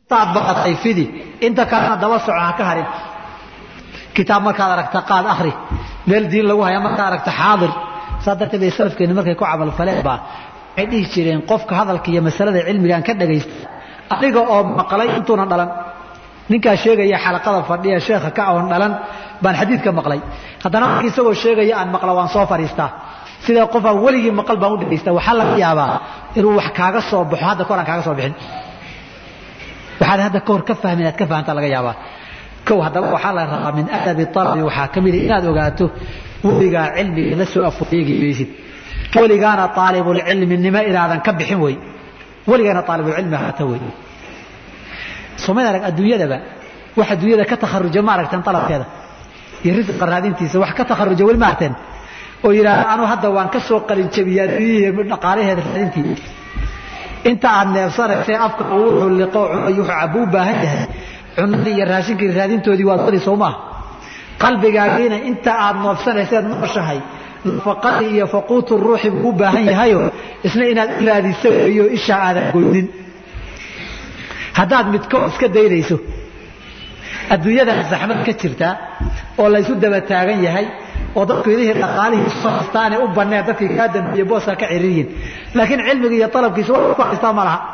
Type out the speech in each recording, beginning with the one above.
intaad baqatay fidi inta kalena daba soco ha ka harin kitaab markaad aragta qaad akhri meel diin lagu haya markaad aragta xaadir saa darteed bay salafkeenni markay ku camalfaleen baa waxay dhihi jireen qofka hadalka iyo masalada cilmigaan ka dhagaysta aniga oo maqlay intuuna dhalan ninkaa sheegaya xalaqada fadhiya sheekha ka oon dhalan baan xadiidka maqlay haddana marka isagoo sheegaya aan maqla waan soo fadhiistaa sida qofaan weligii maqal baan u dhagaysta waxaa laga yaabaa inuu wax kaaga soo baxo hadda kahor aan kaaga soo bixin waxaad hadda kahor ka fahmi inaad ka fahamtaa laga yaabaa kow haddaba waxaa la rabaa min adabi talabi waxaa ka mida inaad ogaato weligaa cilmiga la soo afoeegi maysid weligaana aalibulcilminimo inaadan ka bixin wey weligaana aalibulcilmi haata wey somayd arag adduunyadaba wax adduunyada ka takharuja ma aragteen alabkeeda iyo risqa raadintiisa wax ka takharuja weli ma aragteen oo yidhaahda anuu hadda waan ka soo qalinjabiya adduunyihii dhaqaalaheeda raadintii inta aad neefsanaysee afka wuxuu liqo wuxuu cabu u baahan yahay cunadii iyo raashinkii raadintoodii waad wadi soo maaha qalbigaagiina inta aad noofsanayseed nooshahay nafaqadii iyo faquutu ruuxi buu u baahan yahayo isna inaad raadiso weeyo ishaa aadan goynin haddaad midko iska daynayso adduunyadan zaxmad ka jirtaa oo laysu daba taagan yahay oo dadku idihii dhaqaalihii soo haystaane u banneen dadkii kaa dambeeye booska ka ciriiriyin laakiin cilmiga iyo talabkiisa wax ku haystaa ma laha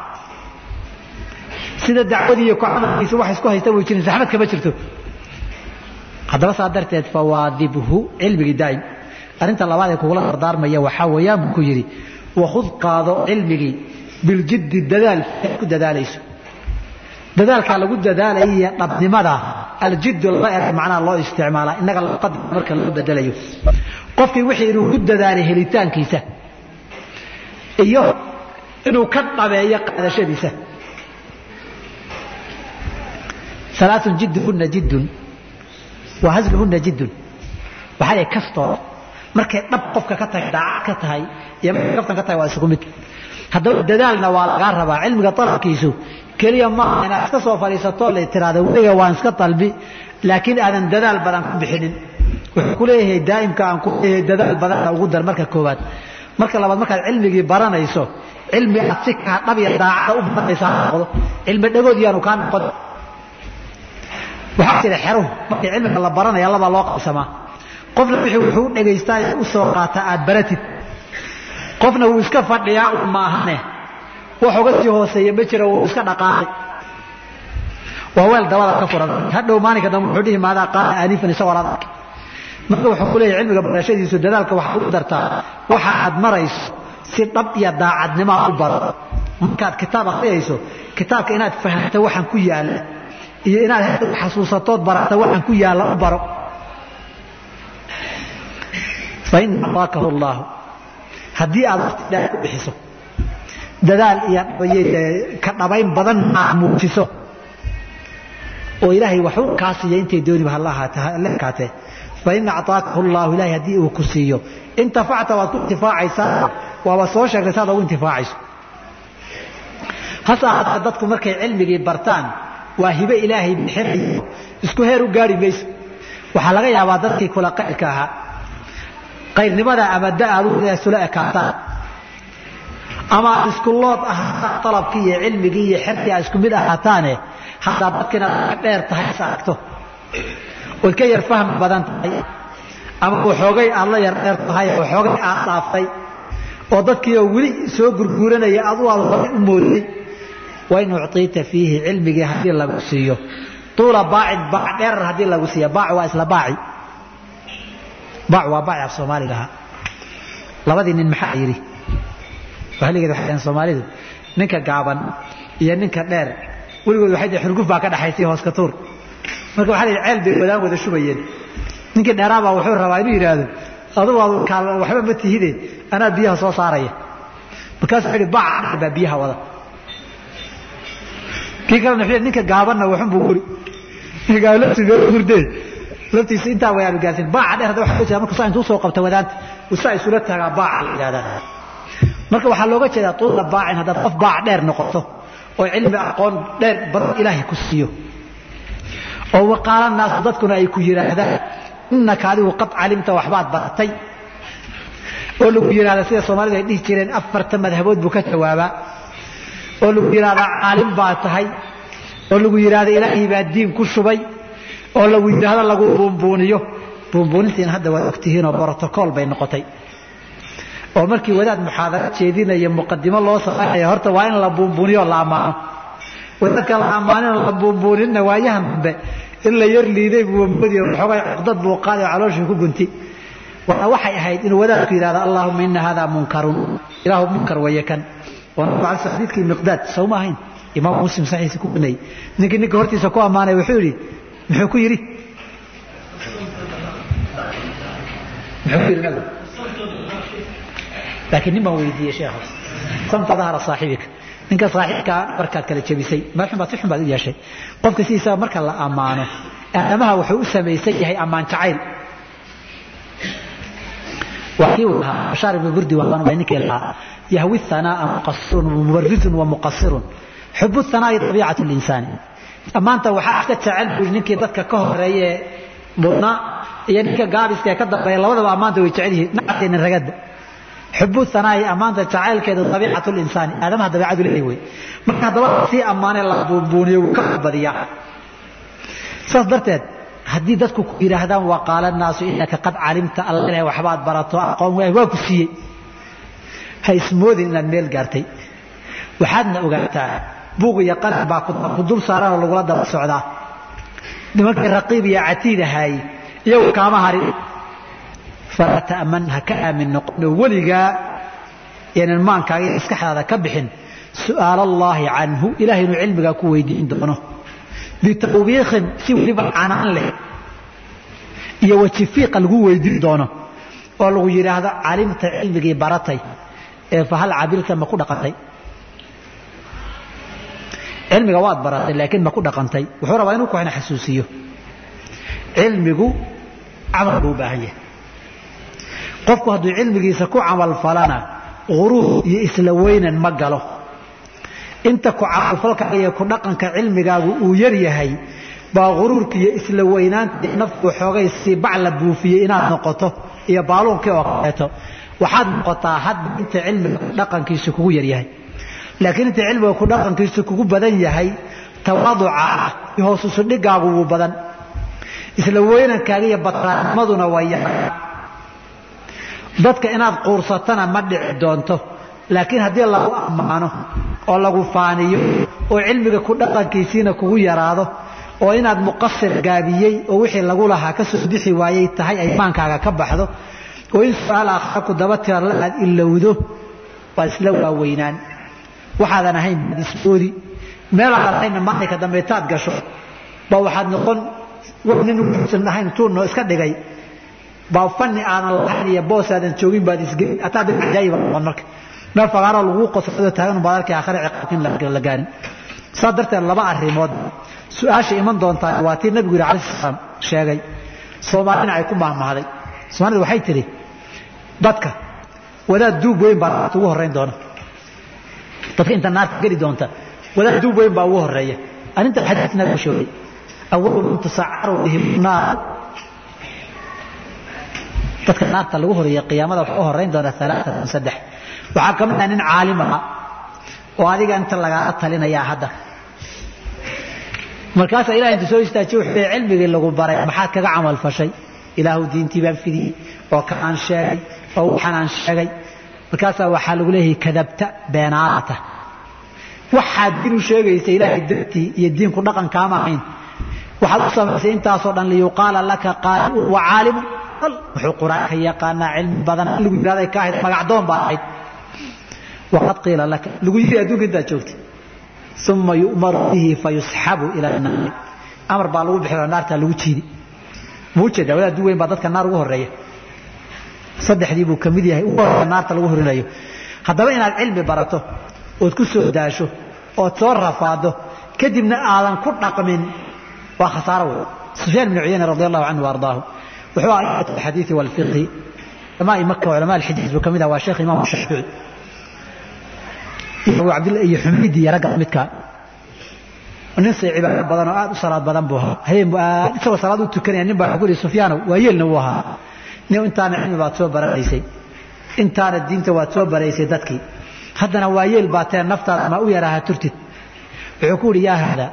sida dacwadii iyo kucamalkiisa wax isku haysta way jirin zaxmad kama jirto haddaba saa darteed fawaadibhu cilmigii daa'im arrinta labaad ee kugula dardaarmaya waxaa weeyaan buu ku yidhi wakhud qaado cilmigii biljiddi dadaal ku dadaalayso dadaalkaa lagu dadaalaya iyo dhabnimada aljiddu laba er macnaha loo isticmaalaa innaga luqada marka loo bedelayo qofkii wixii inuu ku dadaalay helitaankiisa iyo inuu ka dhabeeyo qaadashadiisa alaaun jidduhunna jiddun wa hasluhunna jiddun waxaa lay kastoo markay dhab qofka ka tahay daacad ka tahay iyo markay kaftan ka tahay waa isugu mid haddaba dadaalna waa lagaa rabaa cilmiga talabkiisu keliya maaha inaad iska soo fadhiisato la tiraahdo weliga waan iska dalbi laakiin aadan dadaal badan ku bixinin wuxuu ku leeyahay daa'imka aan ku leeyahay dadaal badanna ugu dar marka koowaad marka labaad markaad cilmigii baranayso cilmi aad si kaa dhab iyo daacada u baranaysa ha noqdo cilmi dhagood yaanu kaa noqon waxaa jira xeruhu markii cilmiga la baranaya labaa loo qabsamaa qofna wixii wuxuu u dhagaystaa u soo qaataa aad baratid qofna wuu iska fadhiyaa un maahane wax uga sii hooseeya ma jira wuu iska dhaqaaqay waa weel dabada ka furan hadhow maalinka dambe wuxuu dhihi maadaa qaala aanifan isagoo laad arkay marka wuxuu ku leeyahay cilmiga barashadiisu dadaalka waxaad u dartaa waxa aad marayso si dhab iyo daacadnimo u baro markaad kitaab akhriyayso kitaabka inaad fahamto waxaan ku yaalla iyo inaad xasuusatood barata waxaan ku yaalla u baro fain ataakahu llaahu haddii aad waqti dheer ku bixiso dadaal iyo ka dhabayn badan aad muujiso oo ilaahay waxu kaa siiya intay dooniba hala ekaatee fain acطaakahu llahu ilahay haddii uu ku siiyo intafacta waad ku intifaacaysaa waaba soo sheegtay saad ugu intifaacayso hase ahaatee dadku markay cilmigii bartaan waa hibe ilaahay bixinayo isku heer u gaari mayso waxaa laga yaabaa dadkii kula qayrka ahaa qayrnimada ama da aad isula ekaataan ama aad isku lood ahaataan alabkii iyo cilmigii iyo xerkii aad isku mid ahaataane haddaad dadkiina ka dheer tahay is aragto ood ka yar fahmi badan tahay ama waxoogay aad la yar dheer tahay waxoogay aad dhaaftay oo dadkiioo weli soo gurguuranaya adu aad horay u moodday wain ucطiita fiihi cilmigii haddii lagu siiyo tuula baacin baac dheerar haddii lagu siiya baac waa isla baaci baac waa baaci af soomaaliga ahaa labadii nin maxaa yidhi wahligeed waxay dhaheen soomaalidu ninka gaaban iyo ninka dheer weligood waxay dhaheen xurguf baa ka dhaxaysay hoos ka tuur marka waxaa la yidhi ceel bay wadaan wada shubayeen ninkii dheeraabaa wuxuu rabaa inuu yidhaahdo adugu waxba ma tihide anaa biyaha soo saaraya markaasuu wuxuu yidhi baac baa biyaha wada kii kalena wuxuu ninka gaabanna waxun buu guri ninka gaaban laftiisa meel hurdee laftiisa intaa wayaanu gaarsin baaca dheer hadda waxa ku jira marka saa intuu soo qabta wadaanta saa isula taagaa baaca la yidhahdaa marka waxaa looga jeedaa tuula baacin haddaad qof baac dheer noqoto oo cilmi aqoon dheer badan ilaahay ku siiyo oo waqaala naasu dadkuna ay ku yidhaahdaan innaka adigu qad calimta waxbaad baratay oo lagu yidhahda sida soomaalidu ay dhihi jireen afarta madhabood buu ka jawaabaa oo lagu yidhahdaa caalim baa tahay oo lagu yidhaahdo ilaahay baa diin ku shubay oo lagu yidhaahdo lagu buunbuuniyo buunbuunintiina hadda waad ogtihiinoo brotocool bay noqotay oo markii wadaad muxaadaro jeedinaya muqadimo loo samaynaya horta waa in la buunbuuniyo la ammaano wadaadka la ammaanin la buunbuuninna waayahan dambe in la yar liiday buu moodiyo xoogay cudad buu qaaday oo calooshii ku gunti waana waxay ahayd inuu wadaadku yidhahdo allaahuma ina hada munkarun ilaahu munkar weeye kan oo nabigu alay xadiidkii miqdaad sawma ahayn imaam muslim saxiisa ku gunayay ninkii ninka hortiisa ku ammaanay wuxuu yidhi muxuu ku yidhi muxuu ku yidhi nabigu laakiin nin baan weydiiyey sheekha samta dahara saaxibika ninka saaxiibkaa markaad kala jebisay meel baad si xun baad u yeeshay qofka sidiisaba marka la ammaano aadamaha wuxuu u samaysan yahay ammaan jacayl waa kii uu lahaa bashaar ibnu burdi waa ninkii lahaa yahwi thanaa'a muqasirun mubarizun wa muqasirun xubu thanaa'i tabiicatu linsaani ammaanta waxaa iska jecel buu ninkii dadka ka horeeye mudnaa iyo ninka gaabiska ee ka dambeeya labadaba ammaanta way jecel yihiin nacadkeena ragadda xubu hanaa'i ammaanta jacaylkeedu abiicatu linsaani aadamaha dabeicadu leeyahay wey marka haddaba sii ammaanee la buunbuuniyo wuu ka badiyaa saas darteed haddii dadku ku yidhaahdaan waa qaala naasu inaka qad calimta alla ilahay waxbaad barato aqoon waay waa ku siiyey ha ismoodin inaad meel gaartay waxaadna ogaataa buuq iyo qalin baa ku dul saaranoo lagula daba socdaa nimankii raqiib iyo catiid ahaayey iyagu kaama harin falaa ta'man ha ka aamin noqono weligaa yaanan maankaaga iyo maskaxdaada ka bixin su'aal allaahi canhu ilahay inuu cilmigaa ku weydiin doono bitawbiikin si weliba canaan leh iyo wajifiiqa lagu weydiin doono oo lagu yidhaahdo calimta cilmigii baratay ee fahal cabilta ma ku dhaqantay cilmiga waad baratay laakiin ma ku dhaqantay wuxuu rabaa inuu kuxina xasuusiyo cilmigu camal buu u baahan yahay qofku hadduu cilmigiisa ku camal falana uruur iyo isla weynan ma galo inta ku camalfalka iyo ku dhaqanka cilmigaagu uu yar yahay baa uruurka iyo isla weynaanta nafku xoogay si bac la buufiyey inaad noqoto iyo baaluunkii oo kaleeto waxaad noqotaa hadda inta cilmiga dhaqankiisu kugu yar yahay laakiin inta cilmiga ku dhaqankiisu kugu badan yahay tawaaduca hoosusu dhigaagu wuu badan isla weynankaaga iyo batraanimaduna waa yahay dadka inaad quursatana ma dhici doonto laakiin haddii lagu ammaano oo lagu faaniyo oo cilmiga ku dhaqankiisiina kugu yaraado oo inaad muqasir gaabiyey oo wixii lagu lahaa ka soo bixi waayey tahay ay maankaaga ka baxdo oo in su-aal aakhira ku daba tirala aad ilowdo waad isla waaweynaan waxaadan ahayn baad ismoodi meelaadan ahaynna maalinka dambeetaad gasho ba waxaad noqon nin usan ahayn tuunno iska dhigay baa fani aadan lahayn iyo boos aadan joogin baad isgelin ataa dad cajaayiba noqon marka meel fagaaro lagu qosado taagan baad arkay aakhira ciqaabkin la gaarin saa darteed laba arrimood su-aasha iman doontaa waa tii nabigu yidhi alayhi salaam sheegay soomaalina ay ku mahmahday soomaalida waxay tidhi dadka wadaad duub weyn baa naarta ugu horrayn doona dadka inta naarta geli doonta wadaad duub weyn baa ugu horreeya arrinta xadiis nabigu sheegay awalu man tusacaru bihim naar dadka naarta lagu horeeya qiyaamada waxaa u horrayn doona alaaatan saddex waxaa ka mid ah nin caalim aha oo adiga inta lagaala talinayaa hadda markaasaa ilahay intu soo istaajiye wuxuu leey cilmigii lagu baray maxaad kaga camal fashay ilaahu diintii baan fidiyey oo ka aan sheegay oo waxaan aan sheegay markaasaa waxaa lagu leeyahay kadabta beenaadata waxaad diin u sheegaysa ilaahay dartii iyo diinku dhaqankaama ahayn waxaad u samaysay intaasoo dhan liyuqaala laka qaaliun wa caalimun wuxuu qur-aanka yaqaanaa cilmi badan lagu yidhahday ka ahayd magacdoon baa ahayd waqad qiila laka lagu yidhi adduunka intaad joogtay uma yu'maru bihi fayusxabu ila naari amar baa lagu bixi naartaa lagu jiidi muu jeedaa wadaad du weyn baa dadka naar ugu horeeya saddexdii buu ka mid yahay ugu horreeya naarta lagu horinayo haddaba inaad cilmi barato ood ku soo daasho ood soo rafaado kadibna aadan ku dhaqmin waa khasaaro wey sufyaan bn cuyayna radi allahu canhu ardaahu wuxuu ahaa imat alxadiidi walfiqhi culamaai maka culamaa alxidiis buu ka mid ah waa sheekh imaam shaafici iyo xumidi iyo ragga midka nin say cibaado badan oo aad u salaad badan buu ahaa habeen buu aad isagoo salaad u tukanaya nin baa wuxuu ku yidhi sufyaanow waa yeelna wuu ahaa nin intaana cilmi baad soo baranaysay intaana diinta waad soo baraysay dadkii haddana waa yeel baa tee naftaada ma u yaraaha turtid wuxuu ku yidhi yaa hada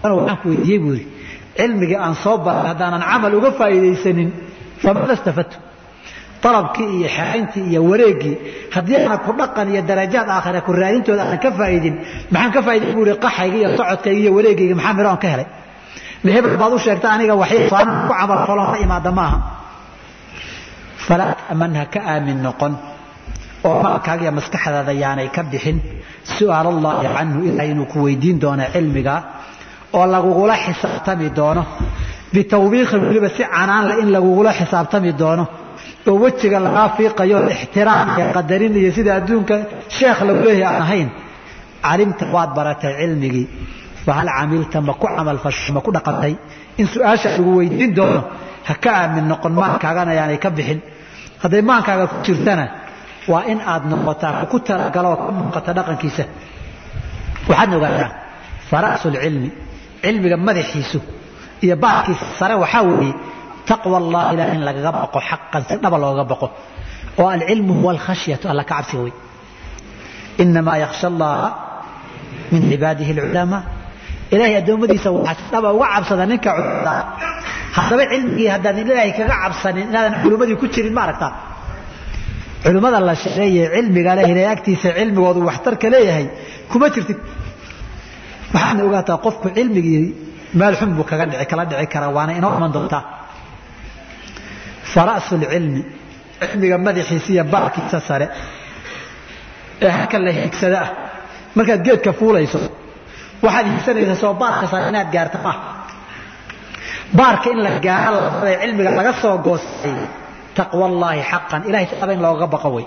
waxaan ku weydiiyey buu yidhi cilmigii aan soo baray haddaanan camal uga faa'iidaysanin famada stafadtu dalabkii iyo xerayntii iyo wareegii haddii aanan ku dhaqan iyo darajaad aakhira ku raadintooda aanan ka faa'idin maxaan ka faa'iday buu ihi qaxayga iyo socodkayga iyo wareegayga maxaa midho aan ka helay hebel baad u sheegta aniga waxay saanan ku camal falon la imaada maaha falaa ta'manha ka aamin noqon oo maalkaaga iyo maskaxdaada yaanay ka bixin su'aal allahi canhu ilahay inuu ku weydiin doono cilmiga oo lagugula xisaabtami doono bitawbiiqin weliba si canaanle in lagugula xisaabtami doono oo wejiga lagaa fiiqayo ixtiraam iyo qadarin iyo sida adduunka sheekh lagu leeyahay aan ahayn calimta waad baratay cilmigii fahal camilta ma ku camalfasho ma ku dhaqantay in su-aasha lagu weydiin doono ha ka aamin noqon maankaagana yaanay ka bixin hadday maankaaga ku jirtana waa in aad noqotaa ku talagaloo ka muuqata dhaqankiisa waxaadna ogaataa fara'sulcilmi cilmiga madaxiisu iyo baarkiisa sare waxaa weeye taqwa allah ilah in lagaga baqo xaqan si dhaba looga baqo oo alcilmu huwa alkhashyatu alla ka cabsiga wey inamaa yakhsha allaha min cibaadihi alculamaa ilahay addoommadiisa waxaa si dhaba uga cabsada ninka culimada haddaba cilmigii haddaadan ilaahay kaga cabsanin inaadan culimmadii ku jirin ma aragtaa culimmada la sheegeeye cilmiga leh ilahay agtiisa cilmigoodu waxtarka leeyahay kuma jirtid waxaadna ogaataa qofku cilmigii meel xun buu kaga dhici kala dhici karaa waana inoo iman doontaa fara'su lcilmi cilmiga madaxiisa iyo baarkiisa sare ee halka la higsada ah markaad geedka fuulayso waxaad higsanaysaa soo baarka sare inaad gaarta maaha baarka in la gaaro labada cilmiga laga soo goostay taqwa allaahi xaqan ilahay taqaba in looga baqo wey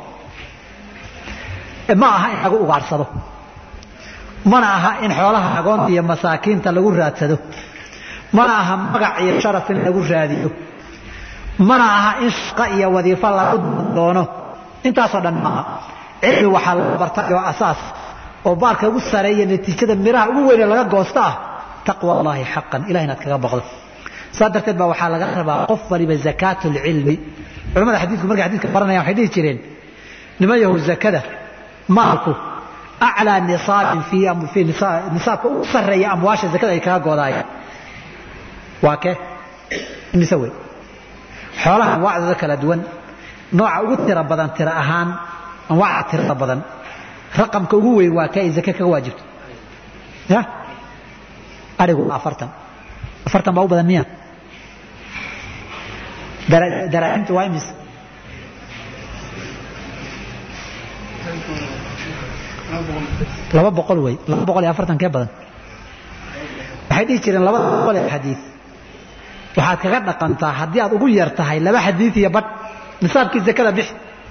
ma aha in lagu ugaarsado mana aha in xoolaha agoonta iyo masaakiinta lagu raadsado mana aha magac iyo sharaf in lagu raadiyo mana aha in shaqo iyo wadiifo lagu doono intaasoo dhan maaha cilmi waxaa laga bartay oo asaas oo baarka ugu sareeya natiijada miraha ugu weyne laga goosta ah taqwa allaahi xaqan ilah inaad kaga baqdo saa darteed baa waxaa laga rabaa qof waliba zakaat lcilmi culamada xadiidku markay xadidka baranayaan waxay dhihi jireen niman yahow zakada maalku aclaa nisaabin fii nisaabka ugu sarreeya amwaasha zakada ay kaga goodaayeen waa kee mise wey xoolaha anwaacdooda kala duwan nooca ugu tira badan tira ahaan anwaacda tirada badan raqamka ugu weyn waa kee ay zake kaga waajibto ya arigu afartan afartan baa u badan miya daraaximtu waa imis laba boqol wey laba boqol iyo afartan kee badan waxay dhihi jireen labada boqol ee xadiid waxaad kaga dhaqantaa haddii aad ugu yar tahay laba xadiid iyo badh nisaabkii zakada bixi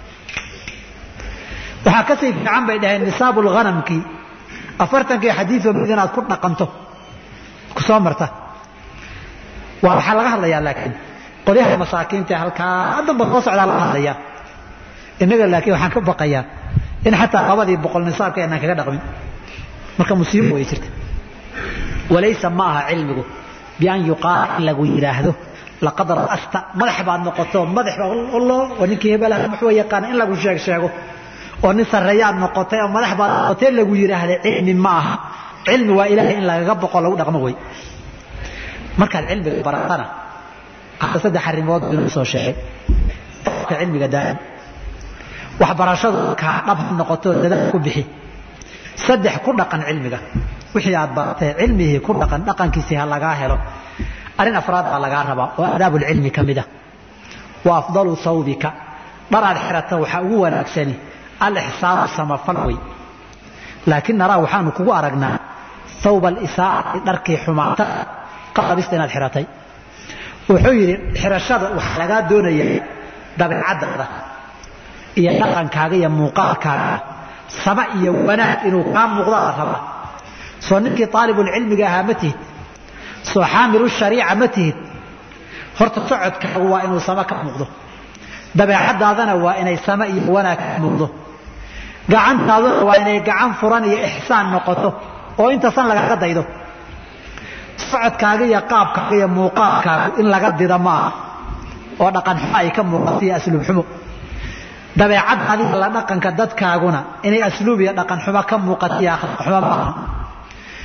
waxaa kasii fiican bay dhaheen nisaabu lghanamkii afartankii xadiidoo mid inaad ku dhaqanto ku soo marta waa waxaa laga hadlayaa laakiin qolyaha masaakiinta halkaa haddanba soo socdaa laga hadlayaa innaga laakiin waxaan ka baqayaa in xataa labadii boqol nisaabka inaan kaga dhaqmin marka musiibo way jirta walaysa ma aha cilmigu bian yuqaala in lagu yidhaahdo laqad ra'asta madax baad noqoto madax lo oo ninkii hebelaha muxuu yaqaana in lagu sheeg sheego oo nin sarreeyaad noqotay oo madax baad noqotay lagu yidhaahda cilmi ma aha cilmi waa ilaahay in lagaga boqo lagu dhaqmo wey markaad cilmiga baratana hadda saddex arrimood inuu soo sheegay ka cilmiga daa'im waxbarashadu kaa dhab ha noqoto dadaal ku bixi saddex ku dhaqan cilmiga wixii aad baratay cilmihii ku dhaqan dhaqankiisii ha lagaa helo arrin afraad baa lagaa rabaa oo aadaabulcilmi ka mid a wa afdalu sawbika dharaad xirata waxaa ugu wanaagsani alixsaanu samafal wey laakiin naraa waxaanu kugu aragnaa thawba alisaa'ati dharkii xumaata qalabista inaad xiratay wuxuu yidhi xirashada waxaa lagaa doonaya dabeecaddaada iyo dhaqankaaga iyo muuqaalkaaga sama iyo wanaag inuu kaa muuqdo la rabaa soo ninkii aalibulcilmiga ahaa ma tihid soo xaamilu shariica ma tihid horta socodkaagu waa inuu sama ka muuqdo dabeecadaadana waa inay sama iyo wanaag ka muuqdo gacantaaduna waa inay gacan furan iyo ixsaan noqoto oo intasan lagaga daydo socodkaaga iyo qaabkaaga iyo muuqaalkaagu in laga dida maaha oo dhaqan xumo ay ka muuqato iyo asluub xumo dabeecad adiga la dhaqanka dadkaaguna inay asluub iyo dhaqan xumo ka muuqato iyo akhlaaq xumo maaha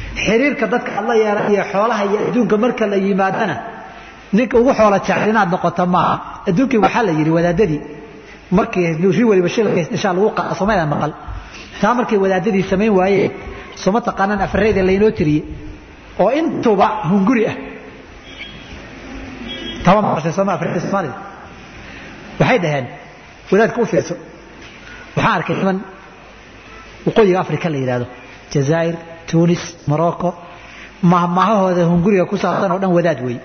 xiriirka dadka aad la yeelan iyo xoolaha iyo adduunka marka la yimaadana ninka ugu xoola jecel inaad noqoto maaha adduunkii waxaa la yidhi wadaadadii markii ri waliba shilka isdhishaa lagu qaada somayda maqal taa markay wadaadadii samayn waayeen soma taqaanaan afareyda laynoo tiriyey oo intuba hunguri ah taba maqashay sooma afareyda soomaalida waxay dhaheen wadaadka u fiirso waxaan arkay niman waqooyiga afrika la yidhaahdo jazaa'ir tunis morocco mahmahahooda hunguriga ku saabsan oo dhan wadaad wey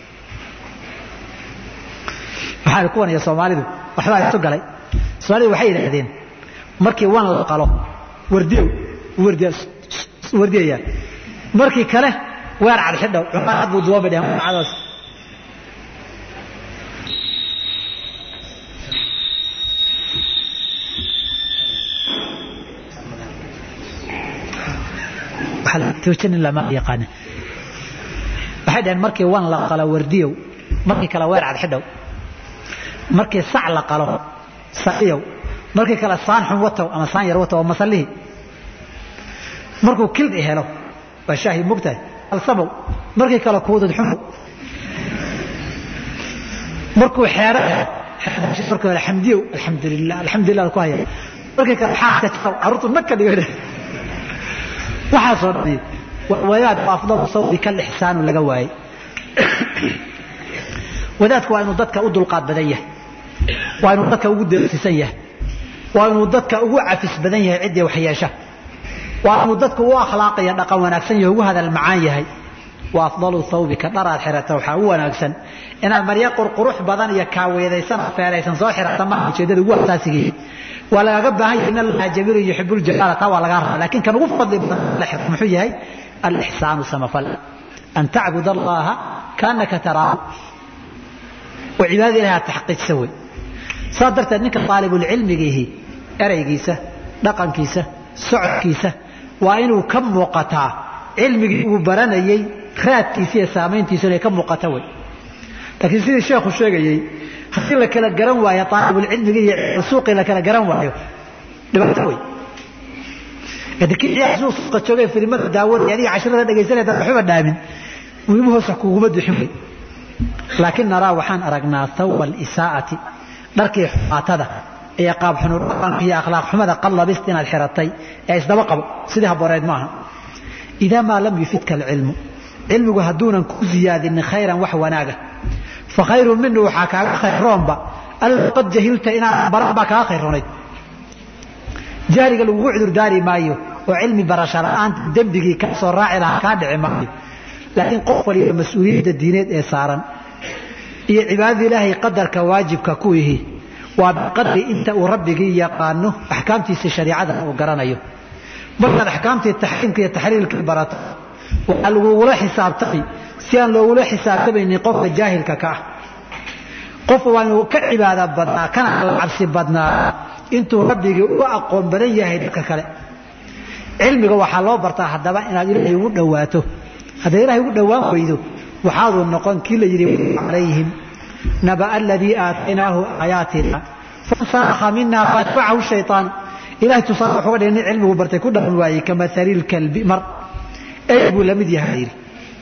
waxaan kuwan iyo soomaalidu waxbaa isu galay soomaalidu waxay yidhaahdeen markii wan la qalo wardiyow wardiyayaa markii kale weer cad xidhow cumar cad buu duwan bay dheheen cadaas toojin lama yaqaanin waxay dhaheen markii wan la qalo wardiyow markii kale weer cad xidhow markii sac la qalo saciyow markii kale saan xun watow ama saan yar watow oo masallihii markuu kildhi helo waa shaahi mogtahay alsamow markii kale kuudud xumow markuu xeero helo markii hore xamdiyow alxamdulilah alxamdulilah ku haya markii kale xaaska jarow carruurtu nag ka dhigo waxaasoo dhani wadaad afdalu sawdi kal ixsaanu laga waayey wadaadku waa inuu dadka u dulqaad badan yahay waa inuu dadka ugu deeqsisan yahay waa inuu dadka ugu cafis badan yahay ciddii waxyeesha waa inuu dadka u akhlaaqaya dhaqan wanaagsan yahay ugu hadal macaan yahay wa afdalu thawbika dharaad xirata waxaa u wanaagsan inaad maryo qurqurux badan iyo kaaweedaysan feeraysan soo xirata ma ujeedada ugu asaasigii waa lagaga baahan yahay in allaha jamiilu yuxibu ljalaala taa waa lagaa rabaa laakiin kan ugu fadli badan la xirto muxuu yahay alixsaanu samafal an tacbud allaha kaanaka taraahu oo cibaadada ilahi aad taxqiijsa wey saa darteed ninka aalibulcilmigiihi eraygiisa dhaqankiisa socodkiisa waa inuu ka muuqataa cilmigii uu baranayey raadkiisa iyo saamayntiisu inay ka muuqata wey laakiin sidii sheekhu sheegayey haddii la kala garan waayo aalibulcilmigii iyo suuqii la kala garan waayo dhibaato wey suuqa joogay filimada daawanaya adiga casharada dhegaysanaya dad waxba dhaamin muhimu hoosa kuguma duxin wey laakiin naraa waxaan aragnaa thawba alisaa'ati dharkii xumaatada iyo qaab xunudhaqanka iyo akhlaaq xumada qallabist inaad xiratay ee isdaba qabo sidii habooreed maaha idaa maa lam yufidka alcilmu cilmigu hadduunan ku ziyaadinin khayran wax wanaaga fa khayrun minu waxaa kaaga khayroonba alla qad jahilta inaad baran baa kaaga khayronayd jahliga lagugu cudurdaari maayo oo cilmi barasho la'aanta dembigii kaa soo raaci lahaa kaa dhici maayo laakiin qof waliba mas-uuliyadda diineed ee saaran iyo cibaadada ilaahay qadarka waajibka ku ihi waa biqadri inta uu rabbigii yaqaano axkaamtiisa shariicada uu garanayo markaad axkaamtii taxriimka iyo taxliilkii barato waxaa lagugula xisaabtamay si aan loogula xisaabtamaynin qofka jaahilka ka ah qof waa inuu ka cibaada badnaa kana alla cabsi badnaa intuu rabbigii uga aqoon badan yahay dadka kale cilmiga waxaa loo bartaa haddaba inaad ilaahay ugu dhowaato hadday ilahay ugu dhowaan weydo waxaaduu noqon kii la yidhi calayhim naba aladii aataynaahu aayaatina fansakha mina faatbacahu shayaan ilahay tusaale wuxuga dhigay nin cilmigu bartay ku dhaqan waayey kamatali lkalbi mar ey buu la mid yahay yidhi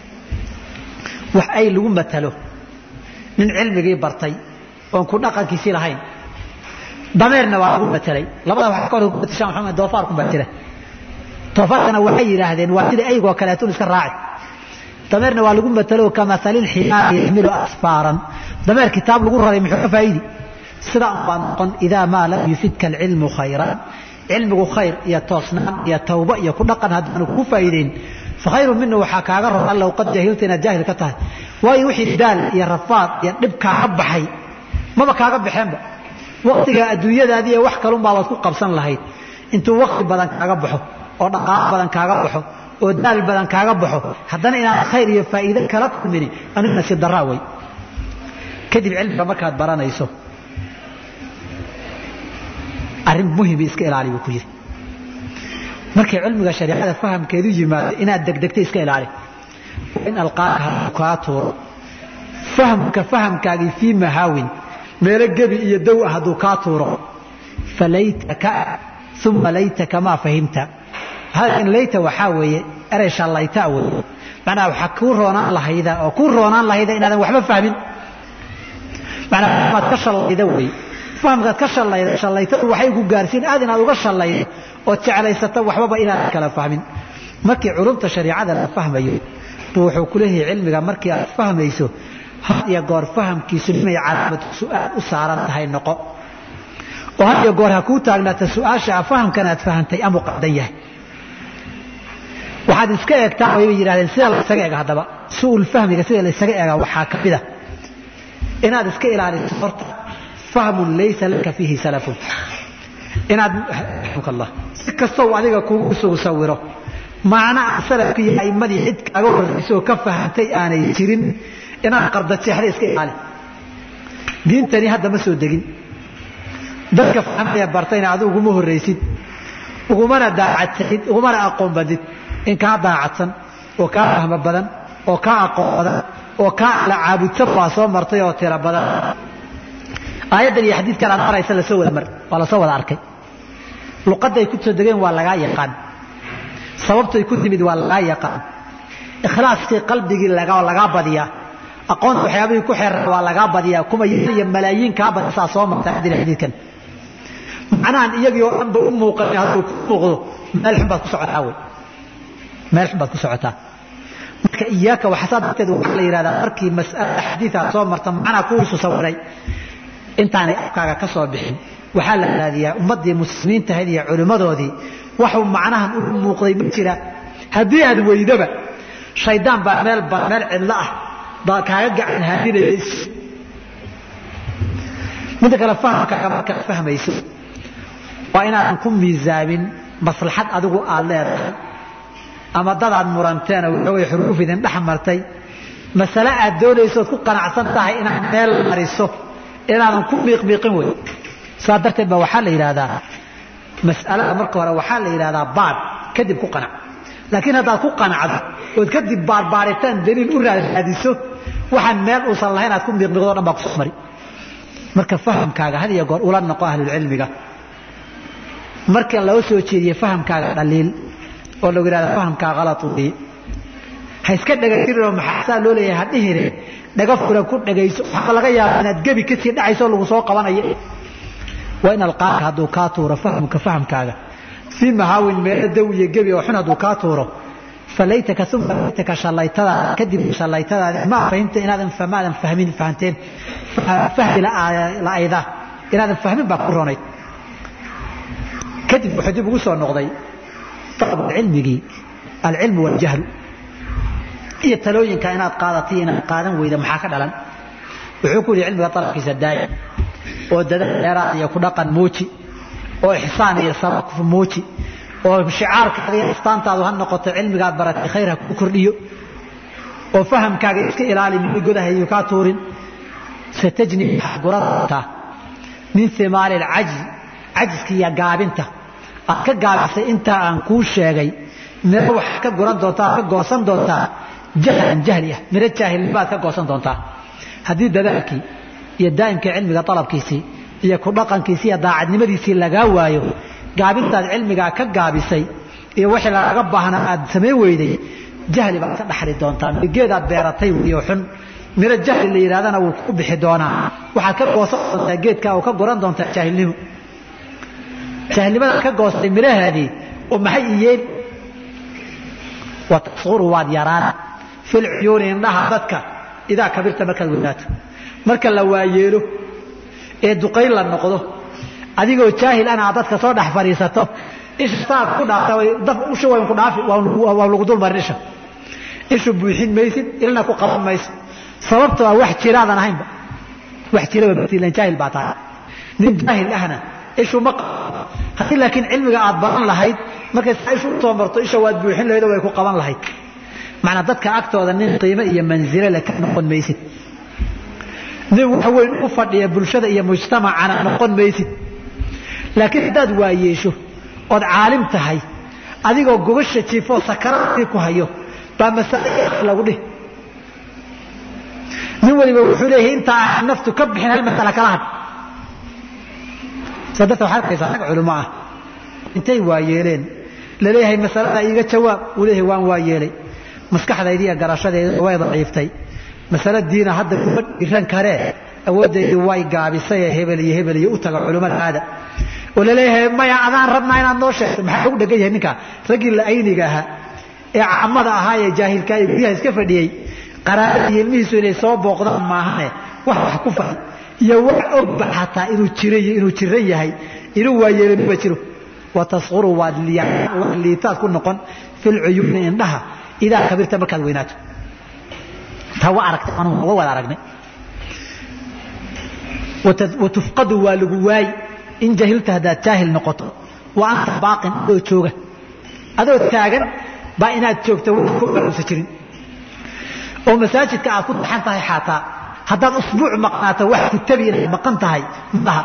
wax ay lagu matalo nin cilmigii bartay oon ku dhaqankiisii lahayn dameerna waa lagu matelay labada wax ka hor matashaan maxamed doofaarku baa jira doofaarkana waxay yidhaahdeen waa sida eygoo kaleetun iska raaci dameerna waa lagu matalo kamatali lximaari yaxmilu asfaaran dameer kitaab lagu raray muxuu ka faa'idi sidaa baa noqon idaa maa lam yufidka alcilmu khayran cilmigu khayr iyo toosnaan iyo tawba iyo ku dhaqan haddaanu ku faa'iideyn fakhayru mina waxaa kaaga ron allow qad jahilta inaad jaahil ka tahay waayo wixii daal iyo rafaad iyo dhib kaaga baxay maba kaaga baxeenba waktiga adduunyadaadii wax kalunbaa waad ku qabsan lahayd intuu wakti badan kaaga baxo oo dhaqaalo badan kaaga baxo oo daal badan kaaga baxo haddana inaan khayr iyo faa'iide kala kulmini anigu nasiib daraa wey kadib cilmiga markaad baranayso arrin muhimi iska ilaali buu ku yidhi markay cilmiga shariicada fahamkeedu yimaado inaad degdegta iska ilaali in alqaaka hadduu kaa tuuro fahamka fahamkaagii fii mahaawin meelo gebi iyo dow ah hadduu kaa tuuro falaytaka uma laytaka maa fahimta halkan layta waxaa weeye erey shallayta wey macnaha waxaa kuu roonaan lahayda oo kuu roonaan lahayda inaadan waxba fahmin macnaa fahmaad ka shallayda wey fahamkaad ka shallayda shallaytadu waxay ku gaarsiin aad inaad uga shallaydo ood jeclaysato waxbaba inaadan kala fahmin markii culumta shariicada la fahmayo buu wuxuu ku leeyahay cilmiga markii aad fahmayso had iyo goor fahamkiisu inay calaamad su-aal u saaran tahay noqo oo had iyo goor ha kuu taagnaata su-aasha fahamkan aad fahantay amuu qaldan yahay waxaad iska eegtaa way yidhahdeen sida la isaga ega haddaba su-ul fahmiga sida la isaga egaa waxaa ka mid a inaad iska ilaaliso horta fahmun laysa laka fiihi salafun inaad allah si kastoo adiga kugu sugu sawiro macna salafkii iyo a'imadii cid kaaga horraysa oo ka fahantay aanay jirin inaad qardajeexda iska ilaali diintani hadda ma soo degin dadka fahmaya bartayna adigu uguma horraysid ugumana daacadsanid ugumana aqoon badid in kaa daacadsan oo kaa fahmo badan oo kaa aqoon badan oo kaa ala caabudsan baa soo martay oo tiro badan aayaddan iyo xadiidkan aad maraysa lasoo wada mar waa lasoo wada arkay luqadday ku soo degeen waa lagaa yaqaan sababtay ku timid waa lagaa yaqaan ikhlaaskii qalbigii lagaa badiyaa aqoonta waxyaabihii ku xeeran waa lagaa badiyaa kuma iyo malaayiin kaa badisaa soo marta xadiid xadiidkan macnahan iyagii oo dhanba u muuqan hadduu ku muuqdo meel xun baad ku socotaa wey meel xun baad ku socotaa marka iyaaka waxasaa darteed waxaa la yidhahdaa markii mas'alada xadiidaad soo marta macnaa kuwiisu sawiray intaanay afkaaga ka soo bixin waxaa la raadiyaa ummaddii muslimiinta ahayd iyo culimmadoodii waxuu macnahan u muuqday ma jira haddii aad weydaba shaydaan baa meel meel cidlo ah baa kaaga gacan haadinaya midda kale fahamkaaga markaad fahmayso waa inaadan ku miisaamin maslaxad adigu aad leedahay ama dadaad muranteen oo waxoogay xuruuf idin dhex martay masale aad doonaysood ku qanacsan tahay inaad meel mariso inaadan ku miiqmiiqin wey saa darteed ba waxaa la yidhaahdaa mas'alada marka hore waxaa la yidhahdaa baad kadib ku qanac laakiin haddaad ku qanacdo ood kadib baarbaaritaan daliil u raadiso waxaan meel uusan lahayn aad ku miiqmiiqdo dhan baa kusoo mari marka fahamkaaga had iyo goor ula noqo ahlulcilmiga marka loo soo jeediye fahamkaaga dhaliil oo lagu yidhahda fahamkaa kalad weeye ha iska dhegatirinoo maxaa saa loo leeyahay ha dhihire dhaga furan ku dhagayso waxaa laga yaabaa inaad gebi kasii dhacayso lagu soo qabanayo waa in alqaaka hadduu kaa tuuro fahamka fahamkaaga fii mahaawin meelo daw iyo gebi oo xun hadduu kaa tuuro falaytaka uma laytaka shallaytadaada kadib shallaytadaada ma fahimta inaadan maadan fahmin fahanteen fahmi la-ayda inaadan fahmin baa ku ronayd kadib wuxuu dib ugu soo noqday cilmigii alcilmu waljahlu iyo talooyinka inaad qaadatay inaad qaadan weyda maxaa ka dhalan wuxuu ku yihi cilmiga alabkiisa daaya oo dadaal dheeraad iyo ku dhaqan muuji oo ixsaan iyo sabab muuji oo shicaarkaaga iyo astaantaadu ha noqoto cilmigaad baratay khayr ha ku kordhiyo oo fahamkaaga iska ilaali mid godahayu kaa tuurin satajni waxaad guran doontaa min himaali alcajzi cajiska iyo gaabinta aad ka gaabisay intaa aan kuu sheegay miro waxaad ka guran doontaa aad ka goosan doontaa jahlan jahli ah miro jaahilnimaad ka goosan doontaa haddii dadaalkii iyo daa'imkii cilmiga dalabkiisii iyo ku dhaqankiisii iyo daacadnimadiisii lagaa waayo gaabintaad cilmigaa ka gaabisay iyo wixii lagaga baahnaa aad samayn weyday jahli baad ka dhaxli doontaa geedaad beeratay iyo xun miro jahli la yidhahdana wuu ku bixi doonaa waxaad ka goosan doontaa geedkaa oo ka guran doontaa jaahilnimo jaahilnimadaad ka goostay mirahaadii oo maxay iyeen watasuru waad yaraan fil cuyuuni indhaha dadka idaa kabirta markaad weynaato marka la waayeelo ee duqayn la noqdo adigoo jaahil ana aad dadka soo dhex fadhiisato isha saad ku dhaafta usha wayn ku dhaafi waa lagu dulmarin isha ishu buuxin maysid ilna ku qaban mayso sababta waa wax jiraadan ahaynba wax jiraba batiilan jaahil baa tahay nin jaahil ahna ishu ma haddii laakiin cilmiga aad baran lahayd markay saa ishu usoo marto isha waad buuxin lahayd oo way ku qaban lahayd macnaa dadka agtooda nin qiimo iyo manzilo le ka noqon maysid nin wax weyn u fadhiya bulshada iyo mujtamacana noqon maysid laakiin haddaad waayeesho ood caalim tahay adigoo gobasha jiifoo sakaraadkii ku hayo baa masale lagu dhih nin waliba wuxuu leeyahay intaa aan naftu ka bixin hal masala kala had saa darteed waxaad arkaysaa rag culimo ah intay waayeeleen laleeyahay masalada iiga jawaab uu leeyahay waan waa yeelay maskaxdaydi iyo garashadeeda way daciiftay masale diina hadda kuma dhiran karee awooddeydii way gaabisay ee hebel iyo hebel iyo u taga culimmada aada oo laleeyahay maya adaan rabnaa inaad noo sheegto maxaa ugu dhegan yahay ninka raggii la ayniga ahaa ee caamada ahaa ee jaahilka ee guryaha iska fadhiyey qaraabada iyo ilmihiisu inay soo booqdaan maahane wax wax ku fahay iyo wax ogba xataa inuu jiray iyo inuu jiran yahay inuu waayeelin ma jiro watasquru waad liitaad ku noqon fil cuyuuni indhaha idaa kabirta markaad weynaato taa waa aragtay anugu waa wada aragnay watufqadu waa lagu waayi in jahilta haddaad jaahil noqoto wa anta baaqin adoo jooga adoo taagan baa inaad joogto wax ku baruusa jirin oo masaajidka aad ku taxan tahay xataa haddaad usbuuc maqnaato wax ku tabi inaad maqan tahay maaha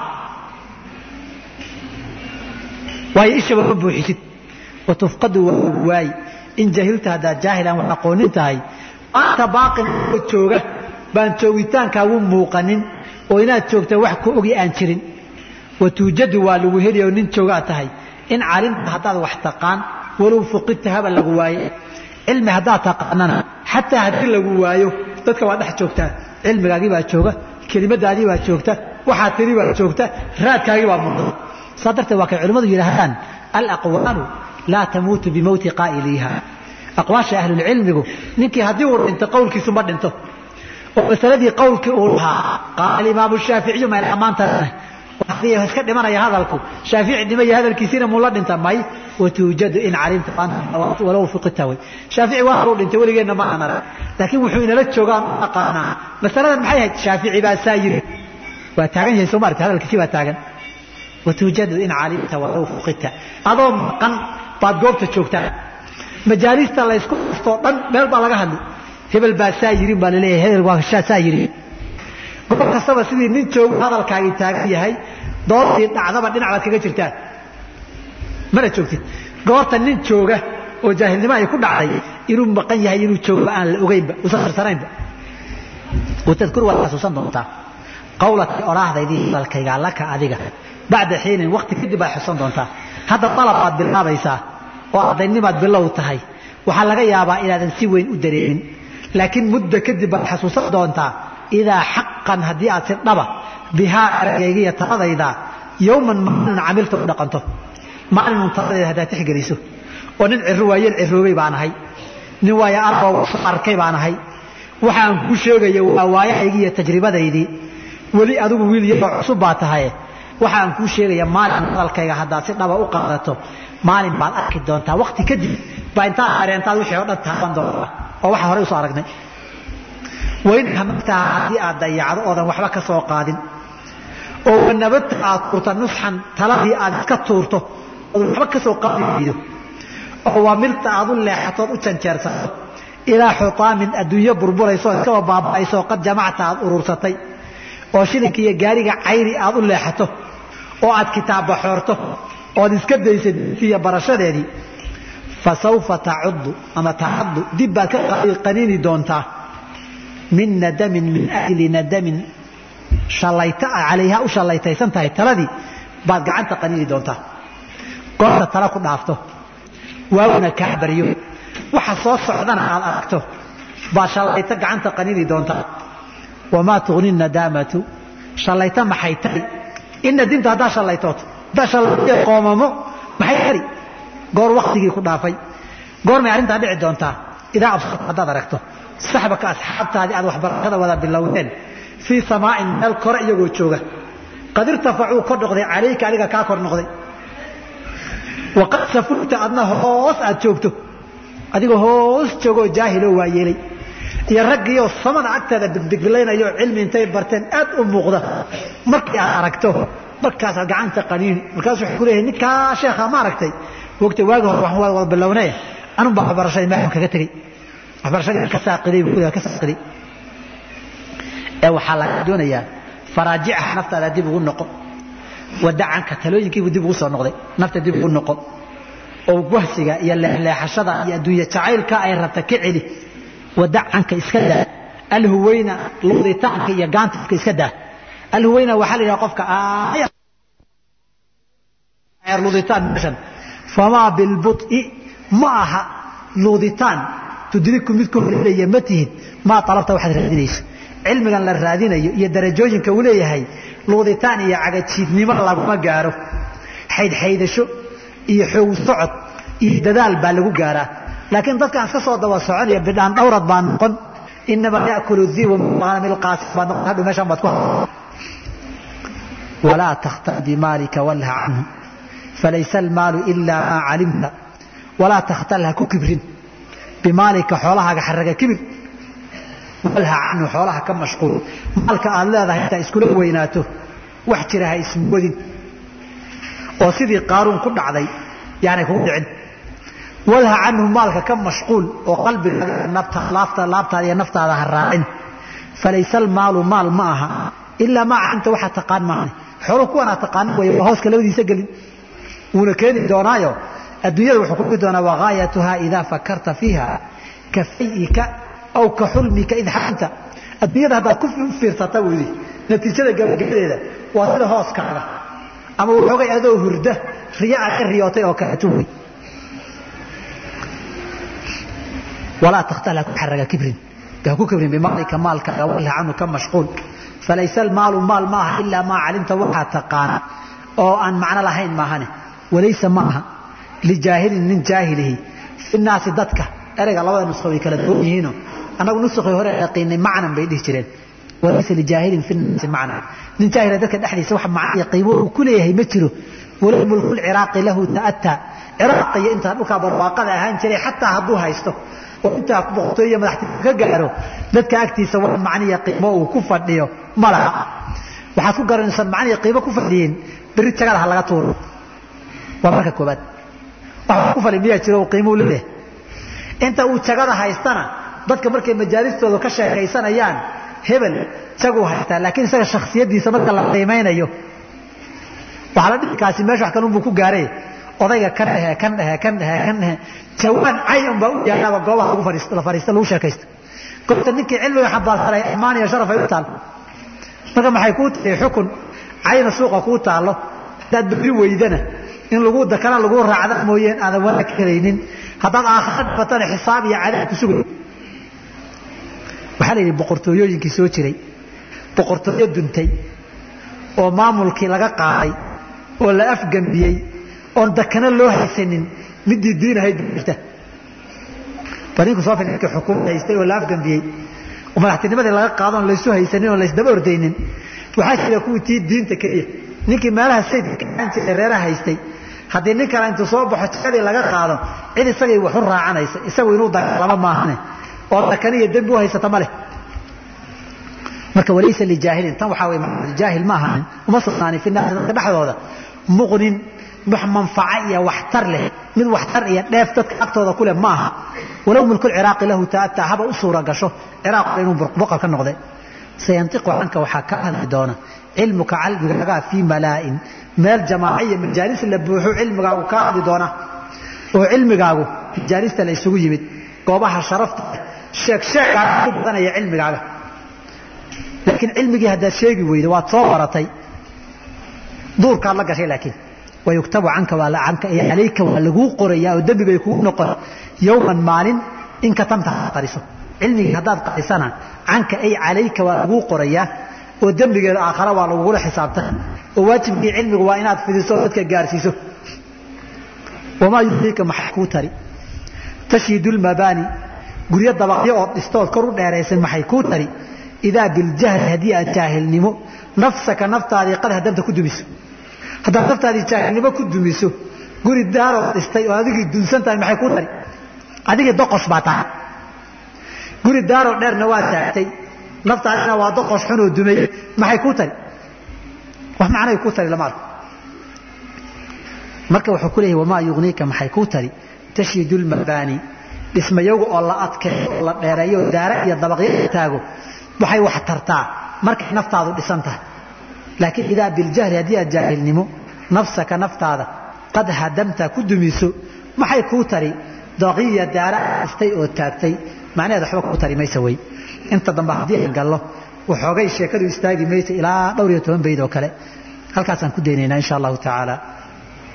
waayo ishaba ma buuxisid watufqadu waa lagu waayi in jahilta haddaad jaahil aan wax aqoonin tahay anta baaqin adoo jooga baan joogitaankaagu muuqanin oo inaad joogta wax ku ogi aan jirin watuujadu waa lagu heli oo nin joogaa tahay in calimta haddaad wax taqaan walow fuqidta haba lagu waaye cilmi haddaad taqaanana xataa haddii lagu waayo dadka waa dhex joogtaa cilmigaagii baa jooga kelimadaadii baa joogta waxaad tiri baa joogta raadkaagii baa muuqda saa darteed waa kay culimmadu yidhaahdaan alaqwaalu laa tamuutu bimowti qaa'iliiha aqwaasha ahlulcilmigu ninkii haddii uu dhinto qowlkiisu ma dhinto oo masaladii qowlkii uu lahaa qaala imaamu shaaficiyu mayl ammaantaana iska dhimanaya hadalku shaafici dhimaya hadalkiisiina muu la dhinta may watuujadu in calimta walow fuqita way shaafici waa horuu dhintay weligeenna ma aan arag laakiin wuxuu inala joogaan u aqaanaa masaladan maxay ahayd shaafici baa saa yiri waa taagan yahay soo maarta hadalkiisi baa taagan watuujadu in calimta walow fuqita adoo maqan baad goobta joogtaa majaalista laysku dhuftoo dhan meel baa laga hadli hebel baa saa yirin baa laleeyahay hebel waa saa yiri goob kastaba sidii nin joogu hadalkaagii taagan yahay doodtii dhacdaba dhinac baad kaga jirtaan mana joogtid goorta nin jooga oo jaahilnimo ay ku dhacday inuu maqan yahay inuu joogba aan la ogeynba usan firsanaynba watadkur waad xasuusan doontaa qawlatii odhaahdaydii hadalkaygaa laka adiga bacda xiinin wakti kadib baad xusan doontaa hadda dalab baad bilaabaysaa oo ardaynimaad bilow tahay waxaa laga yaabaa inaadan si weyn u dareemin laakiin muddo kadib baad xasuusan doontaa idaa xaqan haddii aad si dhaba bihaa eragayga iyo taladayda yowman maalin camilta u dhaqanto maalinun taladayda haddaad tixgeliso oo nin ciro waayeel ciroobay baan ahay nin waayo arbow arkay baan ahay waxaan kuu sheegaya waa waayahaygii iyo tajribadaydii weli adigu wiil yaroo cusub baa tahaye waxaan kuu sheegaya maalin hadalkayga haddaad si dhaba u qaadato maalin baad arki doontaa wakti kadib baa intaad areentaad wixii oo dhan taaban doontaa oo waxaa horey usoo aragnay wain hamagtaha haddii aad dayacdo oodan waxba ka soo qaadin oo wanabadta aad tuurta nusxan taladii aad iska tuurto oodan waxba ka soo qaadi weydo oo wamilta aad u leexatood u janjeersato ilaa xutaamin adduunyo burburayso iskaba baaba'ayso qad jamacta aad urursatay oo shilinka iyo gaariga cayri aad u leexato oo aad kitaabba xoorto ood iska daysa diintiiyo barashadeedii fa sawfa tacuddu ama tacaddu dib baad ka qaniini doontaa min nadamin min ajli nadamin halayta calayha u shallaytaysan tahay taladii baad gacanta qaniini doontaa goorta tala ku dhaafto waawna kaa baryo waxa soo socdana aad aragto baad shallayto gacanta qaniini doontaa wamaa tugni nadaamatu shallayto maxay tari in nadimta haddaa shallaytood haddaa shallaytee qoomamo maxay tari goor waktigii ku dhaafay goormay arrintaa dhici doontaa idaa absarta haddaad aragto saxbaka asxaabtaadii aad waxbarashada wada bilowdeen fii samaa'in meel kore iyagoo jooga qad irtafacuu kor noqday calayka adiga kaa kor noqday waqad safulta adna hoos aad joogto adigoo hoos joogoo jaahiloo waa yeelay iyo raggiioo samada agteeda bigbigilaynayo cilmi intay barteen aad u muuqda markii aad aragto markaasaad gacanta qaniini markaas wuxuu ku leeyahay ninkaa sheekha ma aragtay wogta waagi hore waxaan wada bilownay anun baa waxbarashadii meexam kaga tegey waxbarashadii ka saaqiday buu ku ka saaqiday ee waxaa laga doonayaa faraajicaha naftaada dib ugu noqo wadacanka talooyinkiibuu dib ugu soo noqday nafta dib ugu noqo oo wahsiga iyo leexleexashada iyo adduunye jacaylka ay rabta ka celi wadacanka iska daa alhuweyna luditaanka iyo gaantifka iska daa alhuweyna waxaa la yidhaha qofka luditaan meeshan famaa bilbuط'i ma aha luuditaan tudriku mid ku horlaya ma tihid maa alabta waxaad raadinayso cilmigan la raadinayo iyo darajooyinka uu leeyahay luuditaan iyo cagajiidnimo laguma gaaro xaydxaydasho iyo xoog socod iyo dadaal baa lagu gaaraa laakiin dadkaan iska soo daba soconaya bidhaan dhawrad baa noqon inamaa yakulu dibu milqaasi baa noqon hadhu meeshaan baad ku walaa takhtar bimaalika walha canhu falaysa almaalu ilaa maa calimta walaa takhtal ha ku kibrin bimaalika xoolahaaga xaraga kibir walha canhu xoolaha ka mashquul maalka aad leedahay intaa iskula weynaato wax jira ha ismoodin oo sidii qaaruun ku dhacday yaanay kugu dhicin walha canhu maalka ka mashquul oo qalbiga laabtaada iyo naftaada ha raacin falaysa almaalu maal ma aha ilaa maa calimta waxaa taqaan maahane xoolo kuwanaa taqaan way waa hooska labadiisa gelin wuuna keeni doonaayo adduunyada wuxuu kugi doonaa wagaayatuhaa idaa fakarta fiiha ka fay'ika aw ka xulmika id xaramta adduunyada haddaad ku fiirsata buu yidhi natiijada gabagabadeeda waa sida hooskaaga ama waxoogay adoo hurda riya aad ka riyootay oo kaleeto wey walaa takhtal ha ku xaraga kibrin ha ku kibrin bimaalika maalkaaga walha canhu ka mashquul falaysa almaalu maal ma aha ilaa maa calimta waxaa taqaana oo aan macno lahayn maahane walaysa ma aha lijaahilin nin jaahilihi fi naasi dadka ereyga labada nusqo way kala duwan yihiino annagu nusqii hore yaqiinay macnan bay dhihi jireen walaysa lijaahilin fi naasi macnan nin jaahila dadka dhexdiisa wax macno iyo qiimo uu ku leeyahay ma jiro walow mulku lciraaqi lahu ta'ataa ciraaq iyo intaa dhulkaa barwaaqada ahaan jiray xataa hadduu haysto oo intaa boqortooy iyo madaxtinimo ka gaaro dadka agtiisa wax macniya qiimo uu ku fadhiyo ma laha waxaad ku garanaysaa macniya qiimo ku fadhiyin berri jagada ha laga tuuro waa marka koobaad wax ku fadhi miyaa jiro qiimuu leeyahay inta uu jagada haystana dadka markay majaalistooda ka sheekaysanayaan hebel jaguu haystaa laakiin isaga shakhsiyadiisa marka la qiimaynayo waxaa la dhihi kaasi meesha wax kanunbuu ku gaaray odayga kan dhehe kan dhehe kan dhehe kan dhehe jawaan cayan baa u yaalaaba goobaha lagu fadhiisto la fadhiisto lagu sheekaysto goobta ninkii cilmiga xambaarsanay ammaan iyo sharaf ay u taal marka maxay kuu tahay xukun cayna suuqa kuu taallo haddaad berri weydana in lagu dakana lagu raacda mooyeen aadan wanaag helaynin haddaad aakhira dhibatana xisaab iyo cadaab ku sugay waxaa la yidhi boqortooyooyinkii soo jiray boqortooyo duntay oo maamulkii laga qaaday oo la afgambiyey oon dakana loo haysanin midii diin ahayd jirta barinku soo fil ninkii xukuumad haystay oo la afgambiyey oo madaxtinimadii laga qaado oon laysu haysanin oon laysdaba ordaynin waxaa jira kuwii tii diinta keliya ninkii meelaha sayidka aan jiray reeraha haystay haddii nin kale intuu soo baxo jikadii laga qaado cid isagay waxu raacanaysa isagu inuu dagaalamo maahane oo dakani iyo dembi u haysata ma leh marka walaysa lijaahilin tan waxaa wey jaahil ma ahanin uma sugnaanin fi naasi dadka dhexdooda muqnin wax manfaco iyo waxtar leh mid waxtar iyo dheef dadka agtooda ku leh ma aha walow mulku lciraaqi lahu ta'ataa haba u suura gasho ciraaq inuu boqor ka noqday sayantiqu canka waxaa ka hadli doona cilmuka cilmigaagaa fii malaa'in meel jamaaca iyo majaalis la buuxo cilmigaagu kaa hadli doona oo cilmigaagu majaalista la isugu yimid goobaha sharafta sheeg sheegaa ku badanaya cilmigaaga laakiin cilmigii haddaad sheegi weydo waad soo baratay duurkaad la gashay laakiin wayuktabu canka canka iyo calayka waa laguu qorayaa oo dembibay kugu noqon yowman maalin in katamta qariso cilmigii haddaad qarisana canka ay calayka waa laguu qorayaa oo dembigeeda aakhara waa lagugula xisaabtay oo waajibkii cilmigu waa inaad fidiso oo dadka gaarsiiso wamaa yudriika maxay kuu tari tashiidu lmabaani guryo dabaqyo ood dhistood kor u dheeraysan maxay kuu tari idaa biljahli haddii aad jaahilnimo nafsaka naftaadii qad hadamta ku dumiso haddaad naftaadii jaahilnimo ku dumiso guri daarood dhistay oo adigii dunsan tahay maxay kuu tari adigii doqosh baa tahay guri daaroo dheerna waa taagtay naftaadina waa doqosh xunoo dumay maxay kuu tari wax macnay kuu tari lama arko marka wuxuu ku leeyahy wamaa yugniika maxay kuu tari tashiidu lmabaani dhismayagu oo la adkeeyo oo la dheereeyo oo daara iyo dabaqyo taago waxay wax tartaa markay naftaadu dhisan tahay laakiin idaa biljahli haddii aad jaahilnimo nafsaka naftaada qad hadamta ku dumiso maxay kuu tari daqiya daara dhistay oo taagtay macnaheed waxba kuu tari maysa wey inta dambe haddii aan gallo waxoogay sheekadu istaagi maysa ilaa dhowr iyo toban bayd oo kale halkaasaan ku daynaynaa insha allahu tacaala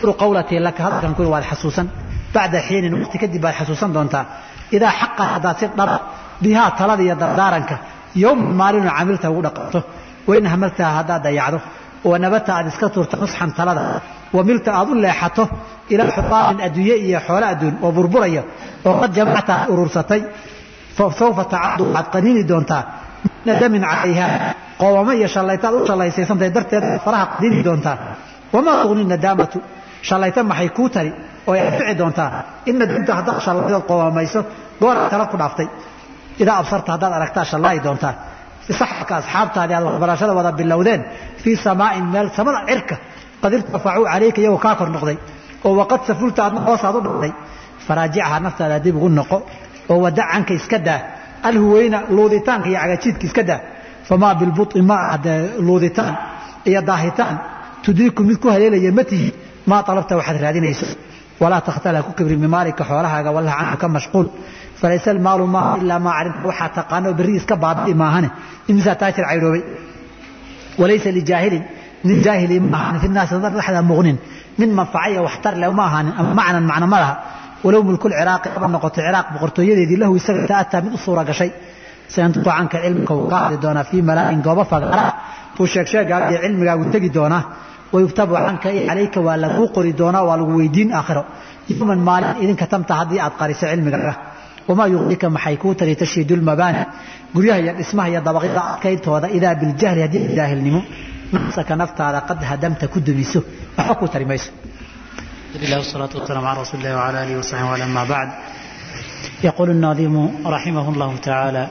tadkuru qawlatii laka hadalkan ku waad xasuusan bacda xiinin waqti kadib baad xasuusan doontaa idaa xaqa haddaad si dhaba bihaa talada iyo dardaaranka yowman maalinu camilta ugu dhaqanto wain hamaltaha haddaad dayacdo wanabata aad iska tuurta nusxan talada wamilta aad u leexato ilaa xutaamin adduunye iyo xoolo adduun oo burburaya oo qad jamacta aad urursatay sawfa tacadu waxaad qaniini doontaa nadamin calayha qoowamo iyo shallaytaad u shallaysaysantay darteed faraha qaniini doontaa wamaa tugni nadaamatu shallayta maxay kuu tari oo ay anfici doontaa in nadamta haddaad shallaydood qoowamayso gooraad tala ku dhaaftay idaa absarta haddaad aragtaa shallaayi doontaa saxabka asxaabtaadii aad waxbarashada wada bilowdeen fii samaa'in meel samada cirka qad irtafacuu calayka iyagoo kaa kor noqday oo waqad safulta aadna hoosaad u dhacday faraajicaha naftaada dib ugu noqo oo wadacanka iska daa alhuweyna luuditaanka iyo cagajiidka iska daa famaa bilbuطi ma ahde luuditaan iyo daahitaan tudiiku mid ku haleelaya ma tihi maa alabta waxaad raadinayso walaa takhtala ku kibri bimaalika xoolahaaga wallah canka ka mashquul falaysa almaalu maaha ilaa maa calimta waxaa taqaano berri iska baabi'i maahane imisaa taajir caydhoobay walaysa lijaahilin nin jaahili ma ahanin fi naasi dhexda muqnin min manfacaya waxtar leh ma ahaanin ama macnan macna ma laha walow mulkul ciraaqi aba noqoto ciraaq boqortooyadeedii lahu isaga ta'ataa mid u suura gashay sayantuqu canka cilmika wuu ka hadli doonaa fii malaa'in goobo fagaara buu sheegsheegaaga iyo cilmigaagu tegi doonaa wayuktabu canka calayka waa laguu qori doonaa waa lagu weydiin aakhiro yowman maalin idinka tamta haddii aad qariso cilmigaaga wamaa yuqdika maxay kuu tari tashiidu lmabaani guryaha iyo dhismaha iyo dabaqyada adkayntooda idaa biljahli haddii jaahilnimo nafsaka naftaada qad hadamta ku dumiso waxba kuu tari mayso الله والصلاة والسلام على رسول الله وعلى آله وصحبه وعلى ما بعد يقول الناظم رحمه الله تعالى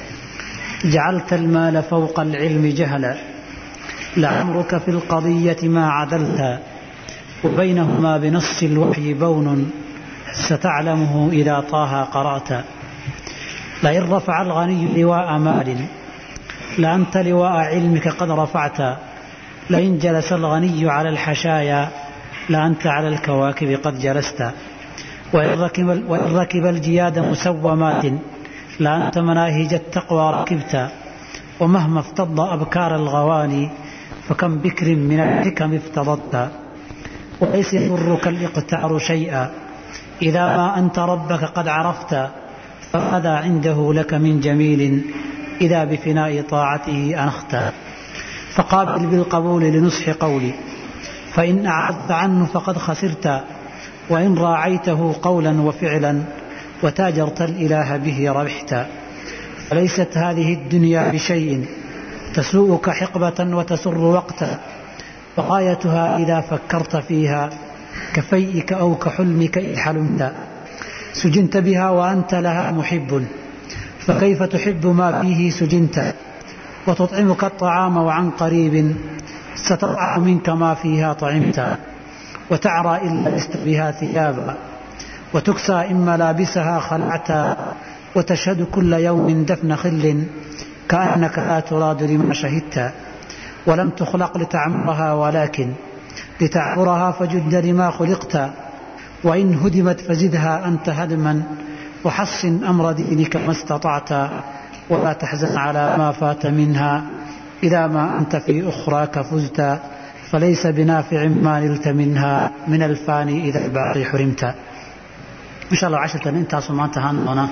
جعلت المال فوق العلم جهلا لعمرك في القضية ما عدلت وبينهما بنص الوحي بون ستعلمه إذا طه قرأت لئن رفع الغني لواء مال لأنت لواء علمك قد رفعت لئن جلس الغني على الحشايا لأنت على الكواكب قد جلست وإن ركب, وإن ركب الجياد مسومات لأنت مناهج التقوى ركبت ومهما افتض أبكار الغواني فكم بكر من الحكم افتضت وليس يضرك الاقتعر شيئا إذا ما أنت ربك قد عرفت فماذا عنده لك من جميل إذا بفناء طاعته أنخت فقابل بالقبول لنصح قولي فإن أعرضت عنه فقد خسرت وإن راعيته قولا وفعلا وتاجرت الإله به ربحت فليست هذه الدنيا بشيء تسوءك حقبة وتسر وقتا وغايتها إذا فكرت فيها كفيئك أو كحلمك إذ حلمت سجنت بها وأنت لها محب فكيف تحب ما فيه سجنت وتطعمك الطعام وعن قريب ستطعم منك ما فيها طعمت وتعرى إن لبست بها ثيابا وتكسى إن ملابسها خلعتا وتشهد كل يوم دفن خل كأنك لا تراد لما شهدت ولم تخلق لتعمرها ولكن لتعبرها فجد لما خلقت وإن هدمت فزدها أنت هدما وحصن أمر دينك ما استطعت ولا تحزن على ما فات منها إذا ما أنت في أخراك فزت فليس بنافع ما نلت منها من الفاني إذا الباقي حرمت إن شاء الله عشرة أنت سمعت هانا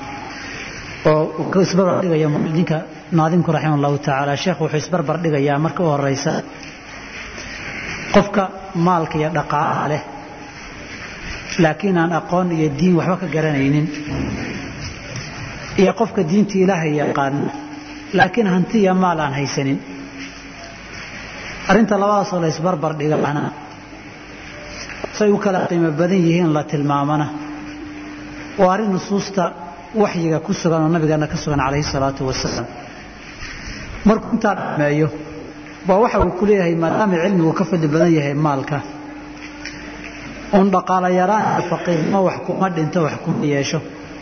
oo isbarbar dhigaya ninka naadimku raximah allahu tacaala sheekhu wuxuu isbarbar dhigayaa marka u horeysa qofka maalka iyo dhaqaalaha leh laakiin aan aqoon iyo diin waxba ka garanaynin iyo qofka diinta ilaahay yaqaana laakiin hanti iyo maal aan haysanin arrinta labadaasoo la isbarbar dhigana say u kala qiimo badan yihiin la tilmaamana waa arrin nusuusta waxyiga ku sugan oo nabigeena ka sugan calayhi salaatu wasalaam markuu intaa dhameeyo baa waxa uu ku leeyahay maadaama cilmigu ka fadli badan yahay maalka uun dhaqaala yaraan iyo faqiirnimo wax kuma dhinto wax kuma yeesho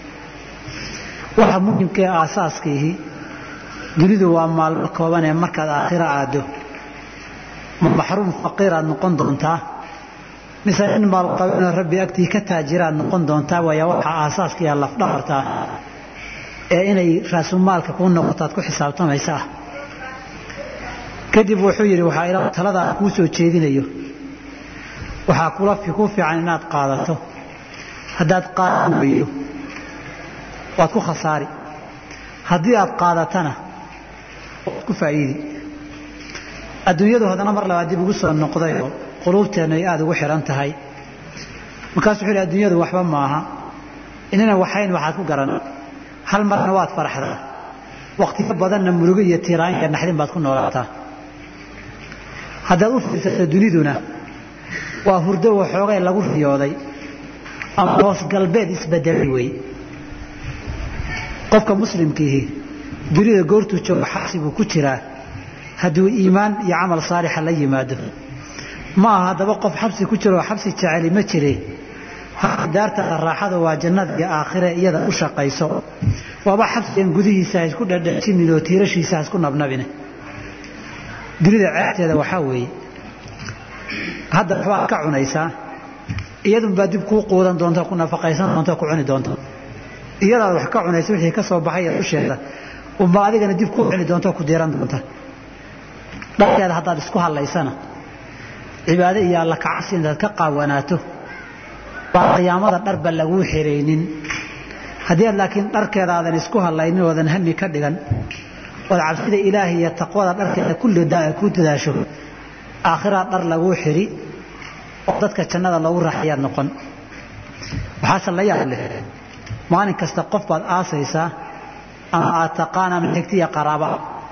waxa muhimka ee aasaaskiihi dunidu waa maalmo kooban ee markaad aakhiro aado ma maxruum faqiiraad noqon doontaa mise in maalqabeeno rabbi agtii ka taajiraad noqon doontaa waaya waxa aasaaska iyo lafdhabartaa ee inay raasumaalka kuu noqotaad ku xisaabtamaysa ah kadib wuxuu yidhi waxaa ila taladaa kuu soo jeedinayo waxaa kula ku fiican inaad qaadato haddaad qaadi weydo waad ku khasaari haddii aad qaadatana waad ku faa'iidi adduunyadu haddana mar labaad dib ugu soo noqdayoo quluubteennu ay aada ugu xihan tahay markaasuu wuxuu yidhi adduunyadu waxba maaha inana waxayn waxaad ku garan hal marna waad faraxdaa wakhtiyo badanna murugo iyo tiiraanka naxdin baad ku noolaataa haddaad u fiirsato duniduna waa hurdo waxoogay lagu riyooday ama hoos galbeed isbedelay wey qofka muslimkiihi dunida goortuu joogo xabsi buu ku jiraa hadduu iimaan iyo camal saalixa la yimaado ma aha haddaba qof xabsi ku jiro oo xabsi jeceli ma jire daartada raaxada waa jannada iyo aakhire iyada u shaqayso waaba xabsigan gudihiisa ha isku dhadhajinin oo tiirashiisa ha isku nabnabine dunida ceebteeda waxaa weeye hadda waxbaad ka cunaysaa iyadunbaa dib kuu quudan doonta ku nafaqaysan doonta ku cuni doonta iyadaad wax ka cunaysa wixii ka soo baxay dusheeda unba adigana dib kuu cuni doonta ku diiran doonta dharkeeda haddaad isku hadlaysana cibaado iyo alla kacabsi intaad ka qaawanaato baa qiyaamada dharba laguu xiraynin haddii aad laakiin dharkeeda aadan isku hadlaynin oodan hami ka dhigan ood cabsida ilaahi iyo taqwada dharkeeda ku dadaasho aakhiraa dhar laguu xiri oo dadka jannada loogu raaxayaad noqon waxaase la yaab leh maalin kasta qof baad aasaysaa ama aad taqaan ama xigtiya qaraaba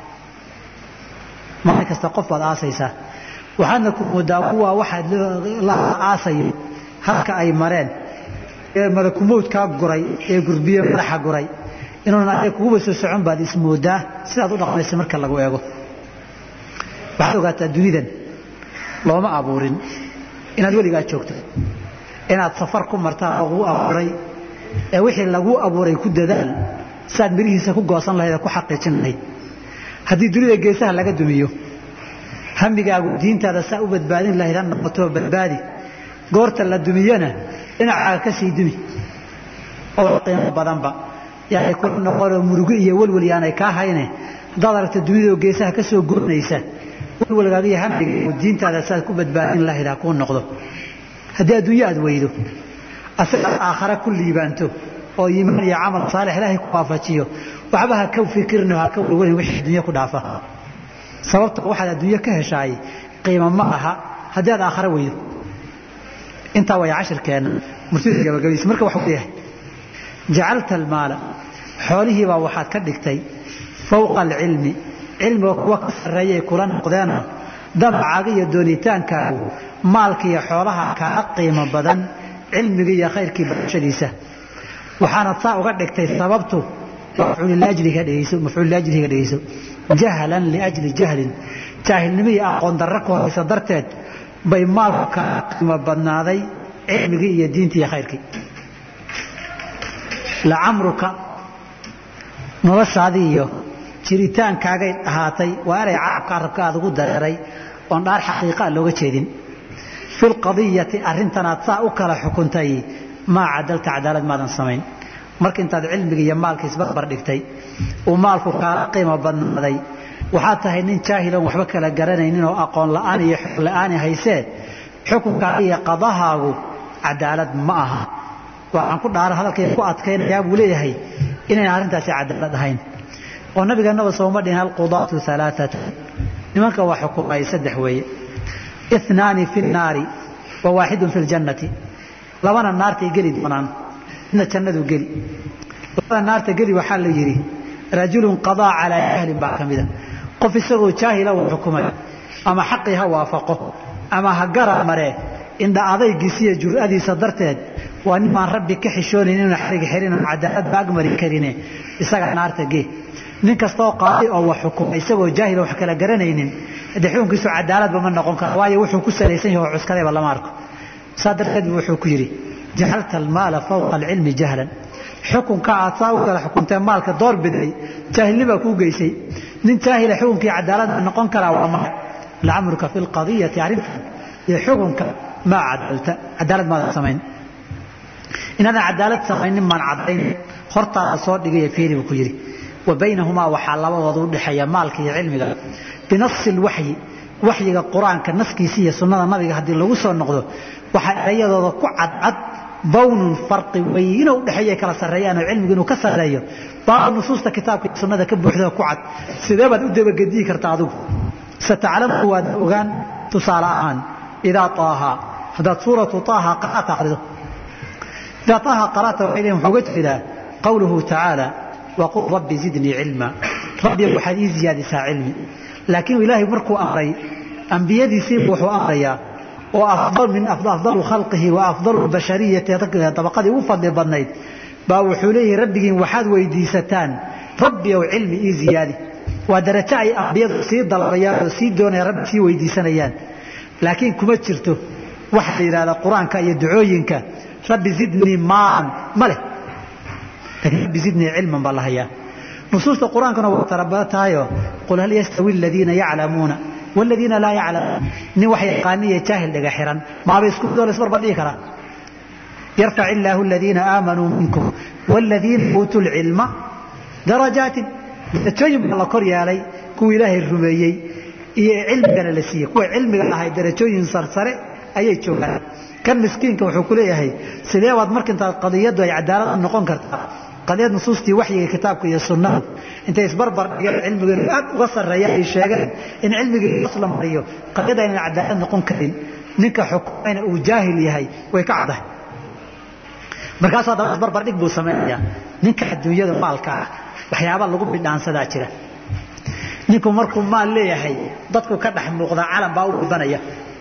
maalin kasta qof baad aasaysaa waxaadna ku moodaa kuwaa waxaad la aasayo halka ay mareen ee malakumowdkaa guray ee gurbiye madaxa guray inuuna ade kuguba soo socon baad ismoodaa sidaad u dhaqmaysa marka lagu eego waxaad ogaataa dunidan looma abuurin inaad weligaa joogto inaad safar ku martaa laguu abuuray ee wixii laguu abuuray ku dadaal siaad mirihiisa ku goosan lahayd ee ku xaqiijin lahayd haddii dunida geesaha laga dumiyo hamigaagu diintaada saa u badbaadin lahayd ha noqotoo badbaadi goorta la dumiyana dhinacaaga ka sii dumi oo qiimo badanba yaanay ku noqonoo murugo iyo welwel yaanay kaa hayne haddaad aragta dunidao geesaha ka soo goonaysa welwelgaaga iyo hamigaagu diintaada saaad ku badbaadin lahayd ha kuu noqdo haddii adduunyo aad weydo asagaad aakhare ku liibaanto oo iimaan iyo camal saalix ilaahay ku waafajiyo waxba ha ka fikirno ha ka welwelin wixii adduunyo ku dhaafa sababta waxaad adduunyo ka heshaay qiimo ma aha haddii aad aakhare weydo intaa way cashirkeenna murtida gabagabaysa marka waxuu leeyahay jacalta almaala xoolihiibaa waxaad ka dhigtay fowqa alcilmi cilmiga kuwa ka sarreeyay kula noqdeenoo damacaaga iyo doonitaankaagu maalka iyo xoolaha kaaga qiimo badan cilmiga iyo khayrkii barashadiisa waxaanad saa uga dhigtay sababtu mafcuuliajliga dhegeyso jahlan liajli jahlin jaahilnimo iyo aqoon darro ku horaysa darteed bay maalku kaaga qiimo badnaaday cilmigii iyo diintii iyo khayrkii lacamruka noloshaadii iyo jiritaankaagay ahaatay waa eray carabka arabka aad ugu dareeray oon dhaar xaqiiqaa looga jeedin fi lqadiyati arrintanaad saa u kala xukuntay maa cadalta cadaalad maadan samayn marka intaad cilmiga iyo maalka isbarbar dhigtay uu maalku kaala qiimo badnaaday waxaad tahay nin jaahiloon waxba kala garanaynin oo aqoon la'aan iyo xog la'aani haysee xukunkaaga iyo qadahaagu cadaalad ma aha waxaan ku dhaara hadalkay ku adkaynayaa buu leeyahay inayn arrintaasi cadaalad ahayn oo nabigeennaba sooma dhihin alqudaatu alaaata nimanka waa xukumay saddex weeye inaani fi nnaari wa waaxidun fi ljannati labana naartay geli doonaan midna jannadu geli labada naarta geli waxaa la yidhi rajulun qadaa calaa jahlin baa ka mida qof isagoo jaahila uu xukumay ama xaqii ha waafaqo ama ha gara maree indha adaygiisa iyo jur'adiisa darteed waa nin baan rabbi ka xishoonayn inuu xarig xirin oo cadaalad ba agmari karine isaga naarta gee nin kastaoo qaadi oo wax xukuma isagoo jaahil wax kala garanaynin haddii xukunkiisu cadaaladba ma noqon karo waayo wuxuu ku salaysan yahay oo cuskadayba lama arko saa darteed buu wuxuu ku yidhi jacalta almaala fawqa alcilmi jahlan xukunka aad saa u kala xukuntee maalka door biday jaahilnibaa kuu geysay nin jaahila xukunkii cadaalad noqon karaa waa ma lacamruka fi lqadiyati arrintan iyo xukunka maa cadalta cadaalad maadan samayn inaadan cadaalad samaynin maan caddayn hortaada soo dhigaya fiiri buu ku yidhi wa baynahumaa waxaa labadooda u dhexeeya maalka iyo cilmiga binasi lwaxyi waxyiga qur-aanka naskiisa iyo sunnada nabiga haddii lagu soo noqdo waxaa erayadooda ku cadcad bawnun farqi weyno udhexeeya kala sarreeyaan oo cilmigu inuu ka sarreeyo baa nusuusta kitaabka iyo sunnada ka buuxda ku cad sidee baad u dabagediyi karta adigu sataclamu waad ogaan tusaale ahaan idaa taaha haddaad suuratu taaha qaraata akhrido idaa taaha qaraata waxay leeyihin wuxuu uga jeedaa qawluhu tacaala waqul rabbi zidnii cilma rabbi waxaad ii ziyaadisaa cilmi laakiin ilaahay markuu amray ambiyadiisiibu wuxuu amrayaa oo afdal min afdalu khalqihi wa afdalu bashariyati dabaqadii ugu fadli badnayd baa wuxuu leeyahay rabbigiin waxaad weydiisataan rabbi ow cilmi ii ziyaadi waa darajo ay ambiyadu sii dalbayaan oo sii doonayaan rabbi sii weydiisanayaan laakiin kuma jirto waxa la yidhahda qur-aanka iyo ducooyinka rabbi zidnii maan ma leh laakiin rabbi zidnii cilman baa la hayaa nusuusta qur-aankuna waa tarabada tahayoo qul hal yastawi aladiina yaclamuuna waladiina laa yaclamuun nin wax yaqaaniya jaahil dhaga xiran maaba isku midoo la isbarbar dhigi karaa yarfac illaahu aladiina aamanuu minkum waladiina uutuu lcilma darajaatin darajooyin baa la kor yeelay kuwa ilaahay rumeeyey iyo cilmigana la siiyey kuwa cilmiga lahay darajooyin sarsare ayay joogaan kan miskiinka wuxuu ku leeyahay sidee baad markintaa qadiyaddu ay cadaalad noqon kartaa qadiyad nusuustii waxyiga kitaabka iyo sunnada intay isbarbar dhigeen cilmigeenu aad uga sarreeya ay sheegeen in cilmigii asla mariyo qadiyada aynan cadaalad noqon karin ninka xukumayna uu jaahil yahay way ka caddahay markaasuu haddaba isbarbar dhig buu samaynayaa ninka adduunyada maalka ah waxyaaba lagu bidhaansadaa jira ninku markuu maal leeyahay dadku ka dhex muuqdaa calan baa u gudanaya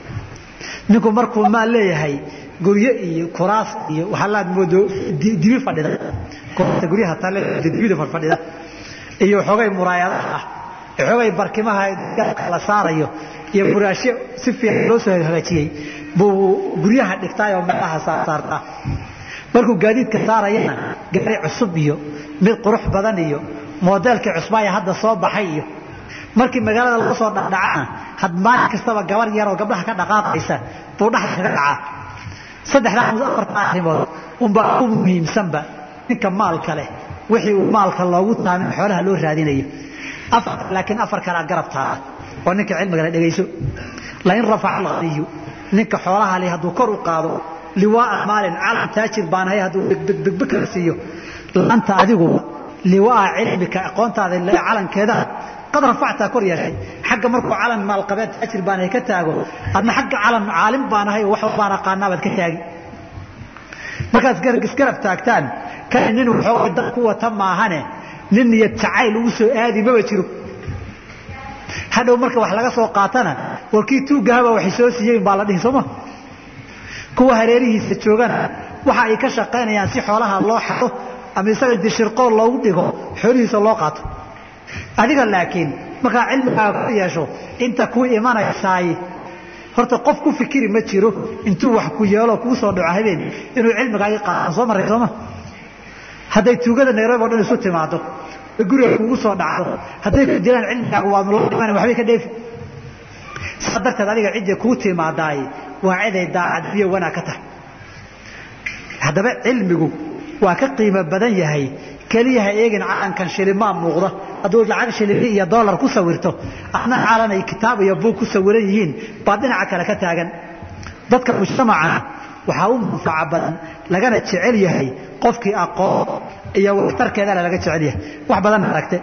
ninku markuu maal leeyahay guryo iyo kuraas iyo waxalaad moodo dibi fadhida kuraasta guryaha tale dibida fadhida iyo xoogay muraayadaha ah xoogay barkimaha la saarayo iyo buraashyo si fiican loo soo hagaajiyey buu guryaha dhigtaayoo meelaha saartaa markuu gaadiidka saarayana gaari cusub iyo mid qurux badan iyo moodeelkii cusbaaya hadda soo baxay iyo markii magaalada laga soo dhacdhacana had maalin kastaba gabar yaroo gabdhaha ka dhaqaaqaysa buu dhaxda kaga dhacaa saddexdaa afarta arrimood unbaa u muhiimsanba ninka maalka leh wixii uu maalka loogu taamin xoolaha loo raadinayo laakiin afar kalea garab taala oo ninka cilmigale dhegayso lain rafaca alghaniyu ninka xoolaha leh hadduu kor u qaado liwaaa maalin calam taajir baan ahay hadduu degdegdegbe kala siiyo laanta adiguba liwaa cilmika aqoontaada calankeeda qad rafactaa kor yeeshay xagga markuu calan maalqabeed taajir baan ahay ka taago adna xagga calan caalim baan ahay oo wax baan aqaanaa baad ka taagi markaad isgarab taagtaan kani nin waxooga dad ku wata maahane nin niyad jacayl ugu soo aadi maba jiro hadhow marka wax laga soo qaatana warkii tuugahaba waxay soo siiyeen baa la dhihi sooma kuwa hareerihiisa joogana waxa ay ka shaqaynayaan si xoolaha loo xado ama isaga dishirqool loogu dhigo xoolihiisa loo qaato adiga laakiin markaa cilmigaaga ku yeesho inta kuu imanaysaay horta qof ku fikiri ma jiro intuu wax ku yeelo kuu soo dhaco habeen inuu cilmigaagii qaataan soo marray sooma hadday tuugada nairobi o dhan isu timaado guriga kuugu soo dhacdo hadday ku dilaan cilmigaaga waanu la dhiman waxbay ka dheefi saa darteed adiga ciddii kuu timaadaay waa ciday daacad biyo wanaag ka tahay haddaba cilmigu waa ka qiimo badan yahay keliyaha eegin calankan shilimaa muuqda hadduu lacag shilimi iyo dolar ku sawirto adna calan ay kitaab iyo buug ku sawiran yihiin baad dhinaca kale ka taagan dadka mujtamacana waxaa u manfaca badan lagana jecel yahay qofkii aqoon iyo waxtarkeedana laga jecel yahay wax badan aragte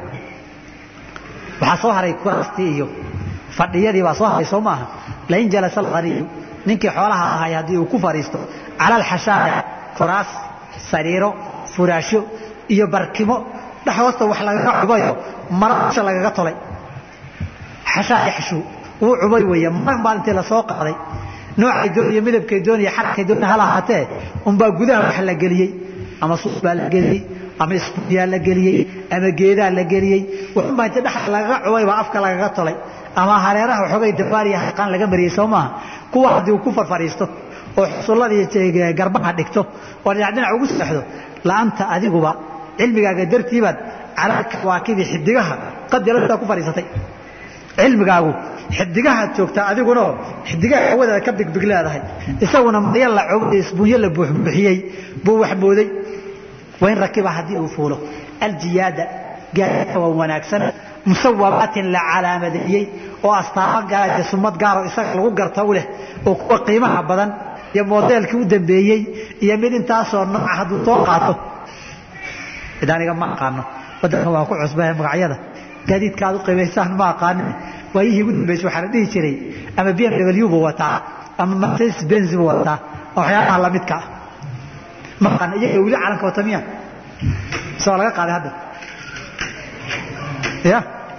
waxaa soo haray kuraastii iyo fadhiyadii baa soo haray soo maaha lain jalasa alghaniyu ninkii xoolaha ahay haddii uu ku fadhiisto cala alxashaaya kuraas sariiro furaashyo iyo barkimo dhex hoosta wax lagaga cubayo mara usha lagaga tolay xashaa yaxshuu wuu cubay weeye mara maalintii lasoo qaaday noocay dooniyo midabkay dooniyo xarkay dooniyo hala ahaatee unbaa gudaha wax la geliyey ama suuf baa la geliyey ama isbuyaa la geliyey ama geedaa la geliyey waxunbaa inta dhex lagaga cubay baa afka lagaga tolay ama hareeraha waxoogay dabaariya haqaan laga mariyey soo maaha kuwa haddii uu ku farfadhiisto oo xusulladii garbaha dhigto oo dhinac dhinac ugu seexdo la'aanta adiguba cilmigaaga dartiibaad calaa kawaakibi xidigaha qadilata ku fadhiisatay cilmigaagu xidigahaad joogtaa adiguna xidigaha hawadaada ka bigbig leedahay isaguna marya la isbuunyo la buuxbuuxiyey buu wax mooday wain rakiba haddii uu fuulo aljiyaada gaadiidka waa wanaagsan musawamaatin la calaamadeeyey oo astaamo gaara sumad gaaroo isaga lagu garta u leh oo kuwa qiimaha badan iyo modeelkii u dambeeyey iyo mid intaasoo nooca hadduu soo qaato cid aniga ma aqaano waddankan waa ku cusbahe magacyada gaadiidka aad u qiimaysaan ma aqaanin waayihii ugu dambeysay waxaa la dhihi jiray ama b m w buu wataa ama mercedes benz buu wataa oo waxyaabaha lamidka ah ma aqaana iyaga weli calanka wata miya mise waa laga qaaday hadda ya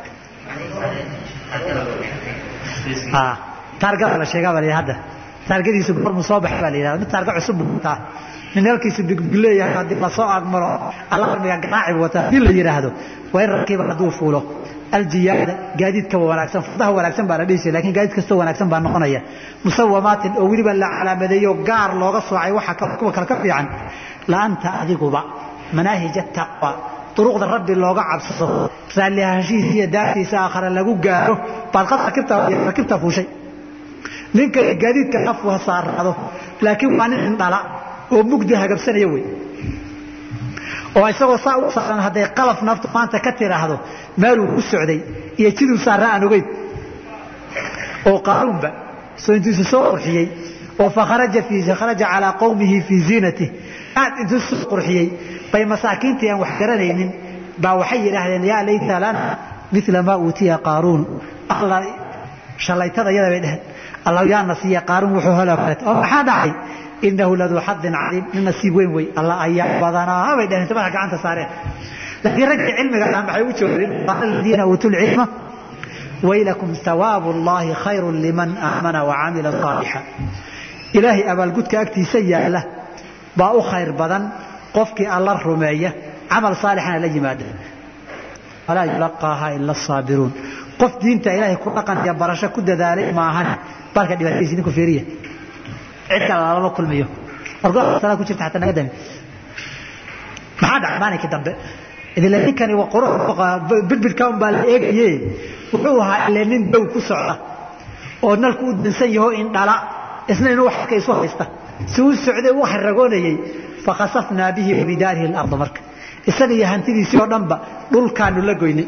taargada la sheegaa baa la hadda taargadiisu gormu soo baxa baa la yidhahda mid taarga cusub buu wataa nin halkiisu bigleeyahay haddii lasoo agmaro alarmiga garaaci buu wataa haddii la yidhaahdo waa in rakiiba hadduu fuulo aljiyaada gaadiidka wanaagsan fardaha wanaagsan baa la dhihi jiray lakin gaadiid kastoo wanaagsan baa noqonaya musawamaatin oo weliba la calaamadeeyo gaar looga soocay waxa kuwa kale ka fiican laanta adiguba manaahij taqwa duruqda rabbi looga cabsado raalli ahaanshihiisa iyo daartiisa aakhare lagu gaaro baad qad rakibta fuushay ninka gaadiidka afku saaraado laakiin waa nin indhala oo mugdi hagabsanaya wey oo isagoo saa u saaran hadday qalaf naftu maanta ka tiraahdo meeluu ku socday iyo jiduu saarra aan ogeyn oo qaaruunba soo intuusu soo qurxiyey oo fakharaja kharaja calaa qowmihi fii ziinatih aad intuu soo qurxiyey bay masaakiintii aan wax garanaynin baa waxay yidhaahdeen yaa layta lana mila maa uutiya qaaruun alla shalaytada yada bay dheheen allah yaa nasiiya qaaruun wuxuu helo kaleeto oo maxaa dhacay inahu laduu xadin caliim nin nasiib weyn wey alla ayaa badanaa bay dheheen tabaha gacanta saareen laakiin raggii cilmiga dhan maxay u joogeen qaala aladiina uutuu lcilma waylakum hawaabu llahi khayru liman aamana wacamila saalixa ilaahay abaalgudka agtiisa yaala baa u khayr badan qofkii alla rumeeya camal saalixana la yimaada walaa yulaqaaha ila asaabiruun qof diinta ilaahay ku dhaqan iyo barasho ku dadaalay maahan baalka dhibaatadiisi ninku fiiriya cid kale lama kulmiyo wargoa ku jirta xataa naga dami maxaa dhacay maalinkii dambe idile ninkani waa qurux birbirka un baa la eegaye wuxuu ahaa ile nin dow ku socda oo nalku u dansan yaho indhala isna inuu waxka isu haysta si uu socday u haragoonayey fakhasafnaa bihi wabidaarihi اlarda marka isaga iyo hantidiisii oo dhanba dhulkaanu la goynay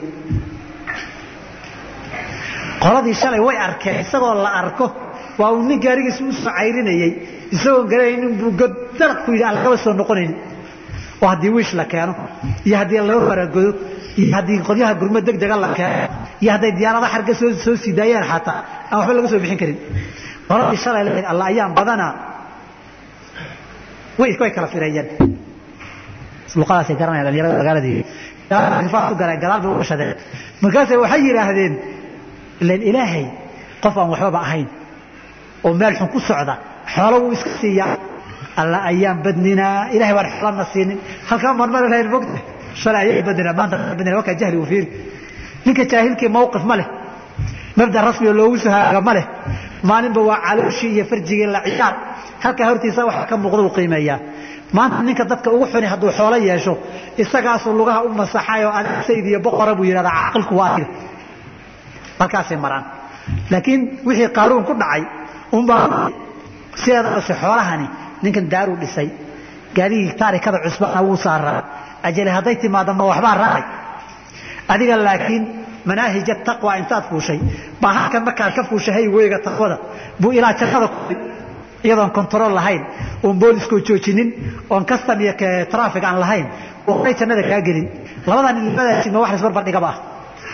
qoladii shalay way arkeen isagoo la arko waa uu nin gaarigiisa u soo cayrinayey isagoon garanaynin buu godalaq ku yidhi aan lagaba soo noqonaynin oo haddii wiish la keeno iyo haddii laga faragodo iyo haddii qolyaha gurmo deg dega la keeno iyo hadday diyaarada xarga soo soo sii daayeen xataa aan waxba laga soo bixin karin qoladii shalay lahayd alla ayaan badanaa way way kala fireeyeen luqadaasay garanayaan dhalinyarada magaaladii rifaad ku galeen gadaal bay u gashadeen markaasay waxay yidhaahdeen ilan ilaahay qof aan waxbaba ahayn oo meel xun ku socda xoolo wuu iska siiyaa alla ayaan badninaa ilahay baan xoolana siinin halkaa marmari lahayn mogta shalay ayaan badninaa maanta badninaa wakaa jahli uu fiiri ninka jaahilkii mawqif ma leh mabda rasmi oo loogu sahaaga ma leh maalinba waa calooshii iyo farjigii la ciyaar halkaa hortiisa waxa ka muuqda uu qiimeeyaa maanta ninka dadka ugu xuni hadduu xoolo yeesho isagaasuu lugaha u masaxayoo adig sayd iyo boqora buu yidhahdaa caqilku waa tiri halkaasay maraan laakiin wixii qaaruun ku dhacay unbaa sideedabase xoolahani ninkan daaruu dhisay gaarigii taarikada cusbana wuu saaraa ajali hadday timaado ma waxbaa raacay adiga laakiin manaahij taqwa intaad fuushay baa halkan markaad ka fuushay hayweyga taqwada buu ilaa jannada ku iyadoon control lahayn oon booliskoo joojinin oon custom iyo traffic aan lahayn oo horay jannada kaa gelin labadan labadaasi ma wax la isbarbardhigaba ah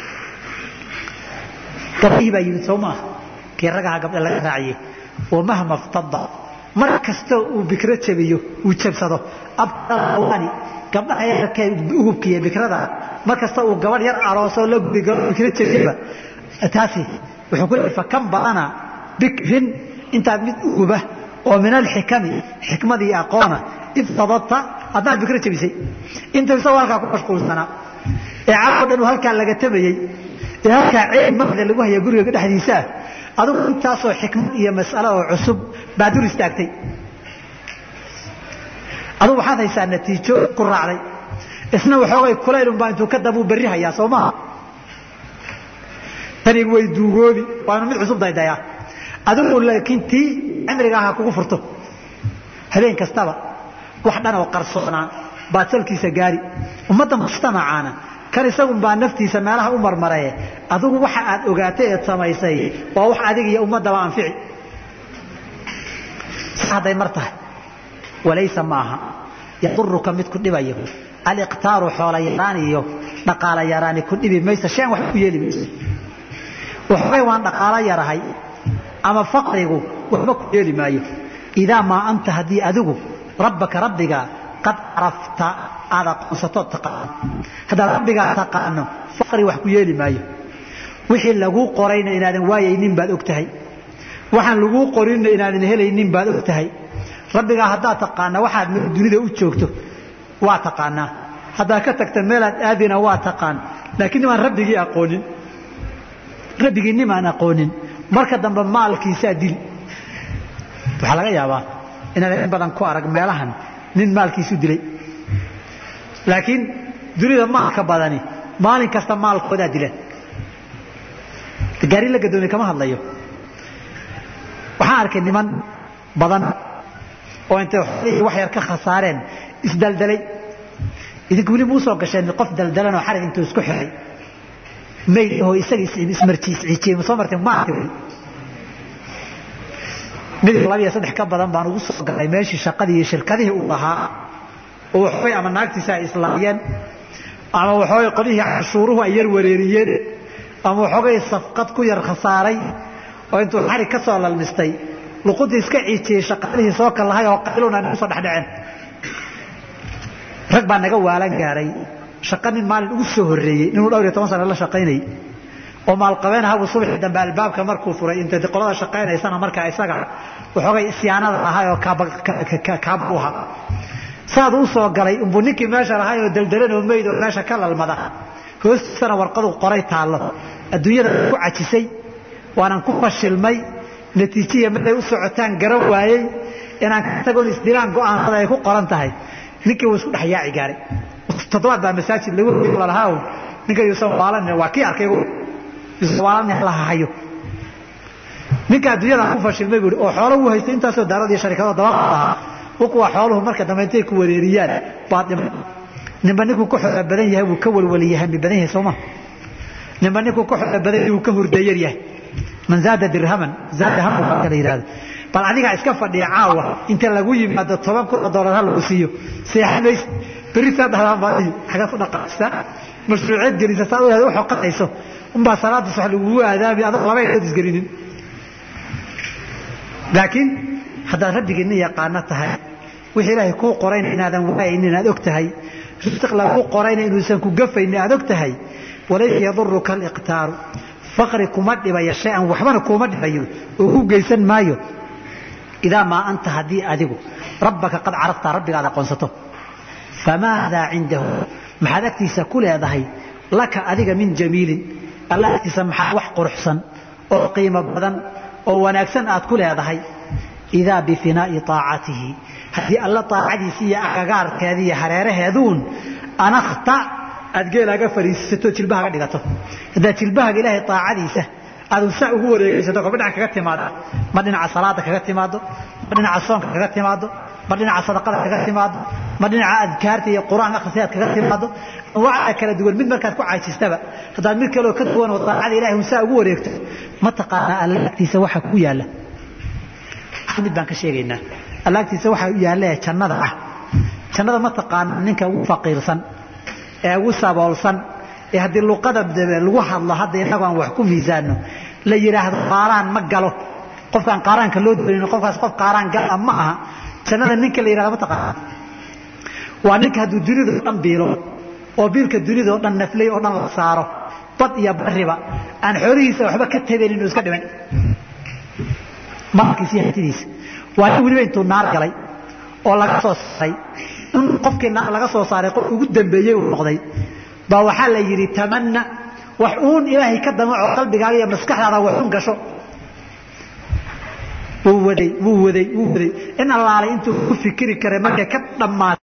gabdhihii baa yimid soo maaha kii ragaha gabdha laga raaciyey wamahma ftada mar kasta uu bikro jabiyo uu jabsado abani gabdhaha yararkee ugubkiiyo bikrada mar kasta uu gabadh yar aroosoo la bikro jabiyaba taasi wuxuu ku leeyahay fakan badana bikrin intaad mid uguba oo min alxikami xikmadii aqoona iftadadta haddaad bikro jabisay inta isagoo halkaa ku mashquulsanaa ee caroo dhan uu halkaa laga tabayey ee halkaa ceeb maqda lagu haya guriga dhexdiisaa adigu intaasoo xikmad iyo mas'alo oo cusub baa dur istaagtay adugu waxaad haysaa natiijo ku raacday isna waxoogay kulaylunbaa intuu ka dabuu berri hayaa soo maha tani way duugoobi waanu mid cusub daydayaa adigu laakiin tii cimriga aha kugu furto habeen kastaba wax dhan oo qarsoonaa baad salkiisa gaari ummadda mujtamacaana kan isagun baa naftiisa meelaha u marmaraye adigu waxa aad ogaatay eed samaysay waa wax adiga iyo ummaddaba anfici hadday mar tahay walaysa maaha yaduruka mid ku dhibayo aliqtaaru xoola yaraan iyo dhaqaala yaraani ku dhibi maysa shan wax ku yeeli mayso waxbay waan dhaqaalo yarahay ama faqrigu waxba ku yeeli maayo idaa maa anta haddii adigu rabbaka rabbiga qad carafta aad aqoonsatoo taqaano haddaad rabbigaa taqaano faqri wax ku yeeli maayo wixii laguu qorayna inaadan waayaynin baad og tahay waxaan laguu qorinna inaadan helaynin baad og tahay rabbigaa haddaad taqaana waxaad dunida u joogto waa taqaanaa haddaad ka tagta meelaad aadina waa taqaan laakiin nimaan rabbigii aqoonin rabbigii nimaan aqoonin marka dambe maalkiisaa dil waxaa laga yaabaa inaad in badan ku arag meelahan nin maalkiisu dilay laakiin dunida maalka badani maalin kasta maalkoodaa dilan gaari la gadoomiye kama hadlayo waxaan arkay niman badan oo intay wax yar ka khasaareen isdaldalay idinku weli muusoo gasheen qof daldalan oo xarig intuu isku xiray mayd oo isaga ismarjiisciijiyey ma soo martay ma arkay midib laba iyo saddex ka badan baan ugu soo galay meeshii shaqadii iyo shirkadihii uu lahaa oo waxbay ama naagtiisa ay islaamiyeen ama waxoogay qolihii cashuuruhu ay yar wareeriyeen ama waxoogay safqad ku yar khasaaray oo intuu xarig ka soo lalmistay luquntii iska ciijiyey shaqadihii soo kallahay oo qayluna nagu soo dhexdhaceen rag baa naga waalan gaaray shaqa nin maalin ugu soo horreeyey ninuu dhowr iyo toban sana la shaqaynayay oo maalqabeen ahabu subaxii dambe albaabka markuu furay inta qolada shaqaynaysana markaa isaga waxoogay isyaanada ahay oo kaaba u ahaa saad u soo galay umbuu ninkii meesha lahay oo daldalan oo meyd oo meesha ka lalmada hoostiisana warqadu qoray taallo adduunyada ku cajisay waanan ku fashilmay natiijiya markay u socotaan garan waayey inaan ka tagoon isdilaan go'aansada ay ku qoran tahay ninkii wuu isku dhex yaaci gaaray toddobaad baa masaajid lagu lalahaa ninka yuusan waalan waa kii arkay yuusan waalan la hayo ninka adduunyada ku fashilmay buuri oo xoolo uu haystay intaasoo daarad iyo sharikado daba ahaa kuwa xooluhu marka dambe intay ku wareeriyaan baad dhima ninba ninkuu ka xoola badan yahay wuu ka walwaliya hami badan yahay sooma ninba ninkuu ka xoola badan yahay wuu ka hurdayar yahay man zaada dirhaman zaada hamu baa kala yidhahda bal adigaa iska fadhiya caawa inta lagu yimaado toban kun oo doolar ha lagu siiyo seexan maysa berri saa dhahdaan baadiyo xagaad ku dhaqaaqsaa mashruuceed gelisa saa u xoqanayso unbaa salaada sax lagugu aadaami adag laba indhood isgelinin laakiin haddaad rabbigiinna yaqaano tahay wixii ilaahay kuu qorayna inaadan waayaynin inaad og tahay risiq lagu qorayna inuusan ku gafaynin aad og tahay walaysa yaduruka aliqtaaru faqri kuma dhibayo shay-an waxbana kuuma dhibayo oo ku geysan maayo idaa maa anta haddii adigu rabbaka qad carafta rabbigaad aqoonsato famaadaa cindahu maxaad agtiisa ku leedahay laka adiga min jamiilin alla agtiisa maxaa wax quruxsan oo qiimo badan oo wanaagsan aad ku leedahay idaa bifinaa'i aacatihi haddii alla aacadiisi iyo agagaarkeeda iyo hareeraheeduun anakta aad geelaaga fariisisato jilbahaga dhigato haddaad jilbahaga ilaahay aacadiisa aadun saa ugu wareegaysato kolba dhinac kaga timaado ma dhinaca salaada kaga timaado ma dhinaca soonka kaga timaado ma dhinaca sadaqada kaga timaado ma dhinaca adkaarta iyo qur-aan akhrisaad kaga timaado anwaacda kala duwan mid markaad ku caajistaba haddaad mid kaleoo ka duwan oo daacada ilahay un saa ugu wareegto ma taqaanaa alla agtiisa waxa ku yaalla mid baan ka sheegaynaa alla agtiisa waxa yaalla ee jannada ah jannada ma taqaana ninka ugu faqiirsan ee ugu saboolsan ee haddii luqada lagu hadlo hadda innagu aan wax ku miisaano la yidhaahdo qaaraan ma galo qofkaan qaaraanka loo doonin qofkaas qof qaaraan gala ma aha jannada ninka la yidhahdo ma taqaana waa ninka hadduu dunida oo dhan biilo oo biilka dunida oo dhan naflay oo dhan la saaro bad iyo bariba aan xoolihiisa waxba ka tabenin inuu iska dhiman maalkiisa iyo hantidiisa waa nin weliba intuu naar galay oo laga soo saaray in qofkii naar laga soo saaray qof ugu dambeeyey uu noqday baa waxaa la yidhi tamanna wax uun ilaahay ka damaco qalbigaaga iyo maskaxdaada wax un gasho wuu waday wuu waday wuu waday in allaalay intuu ku fikiri karay markay ka dhammaatay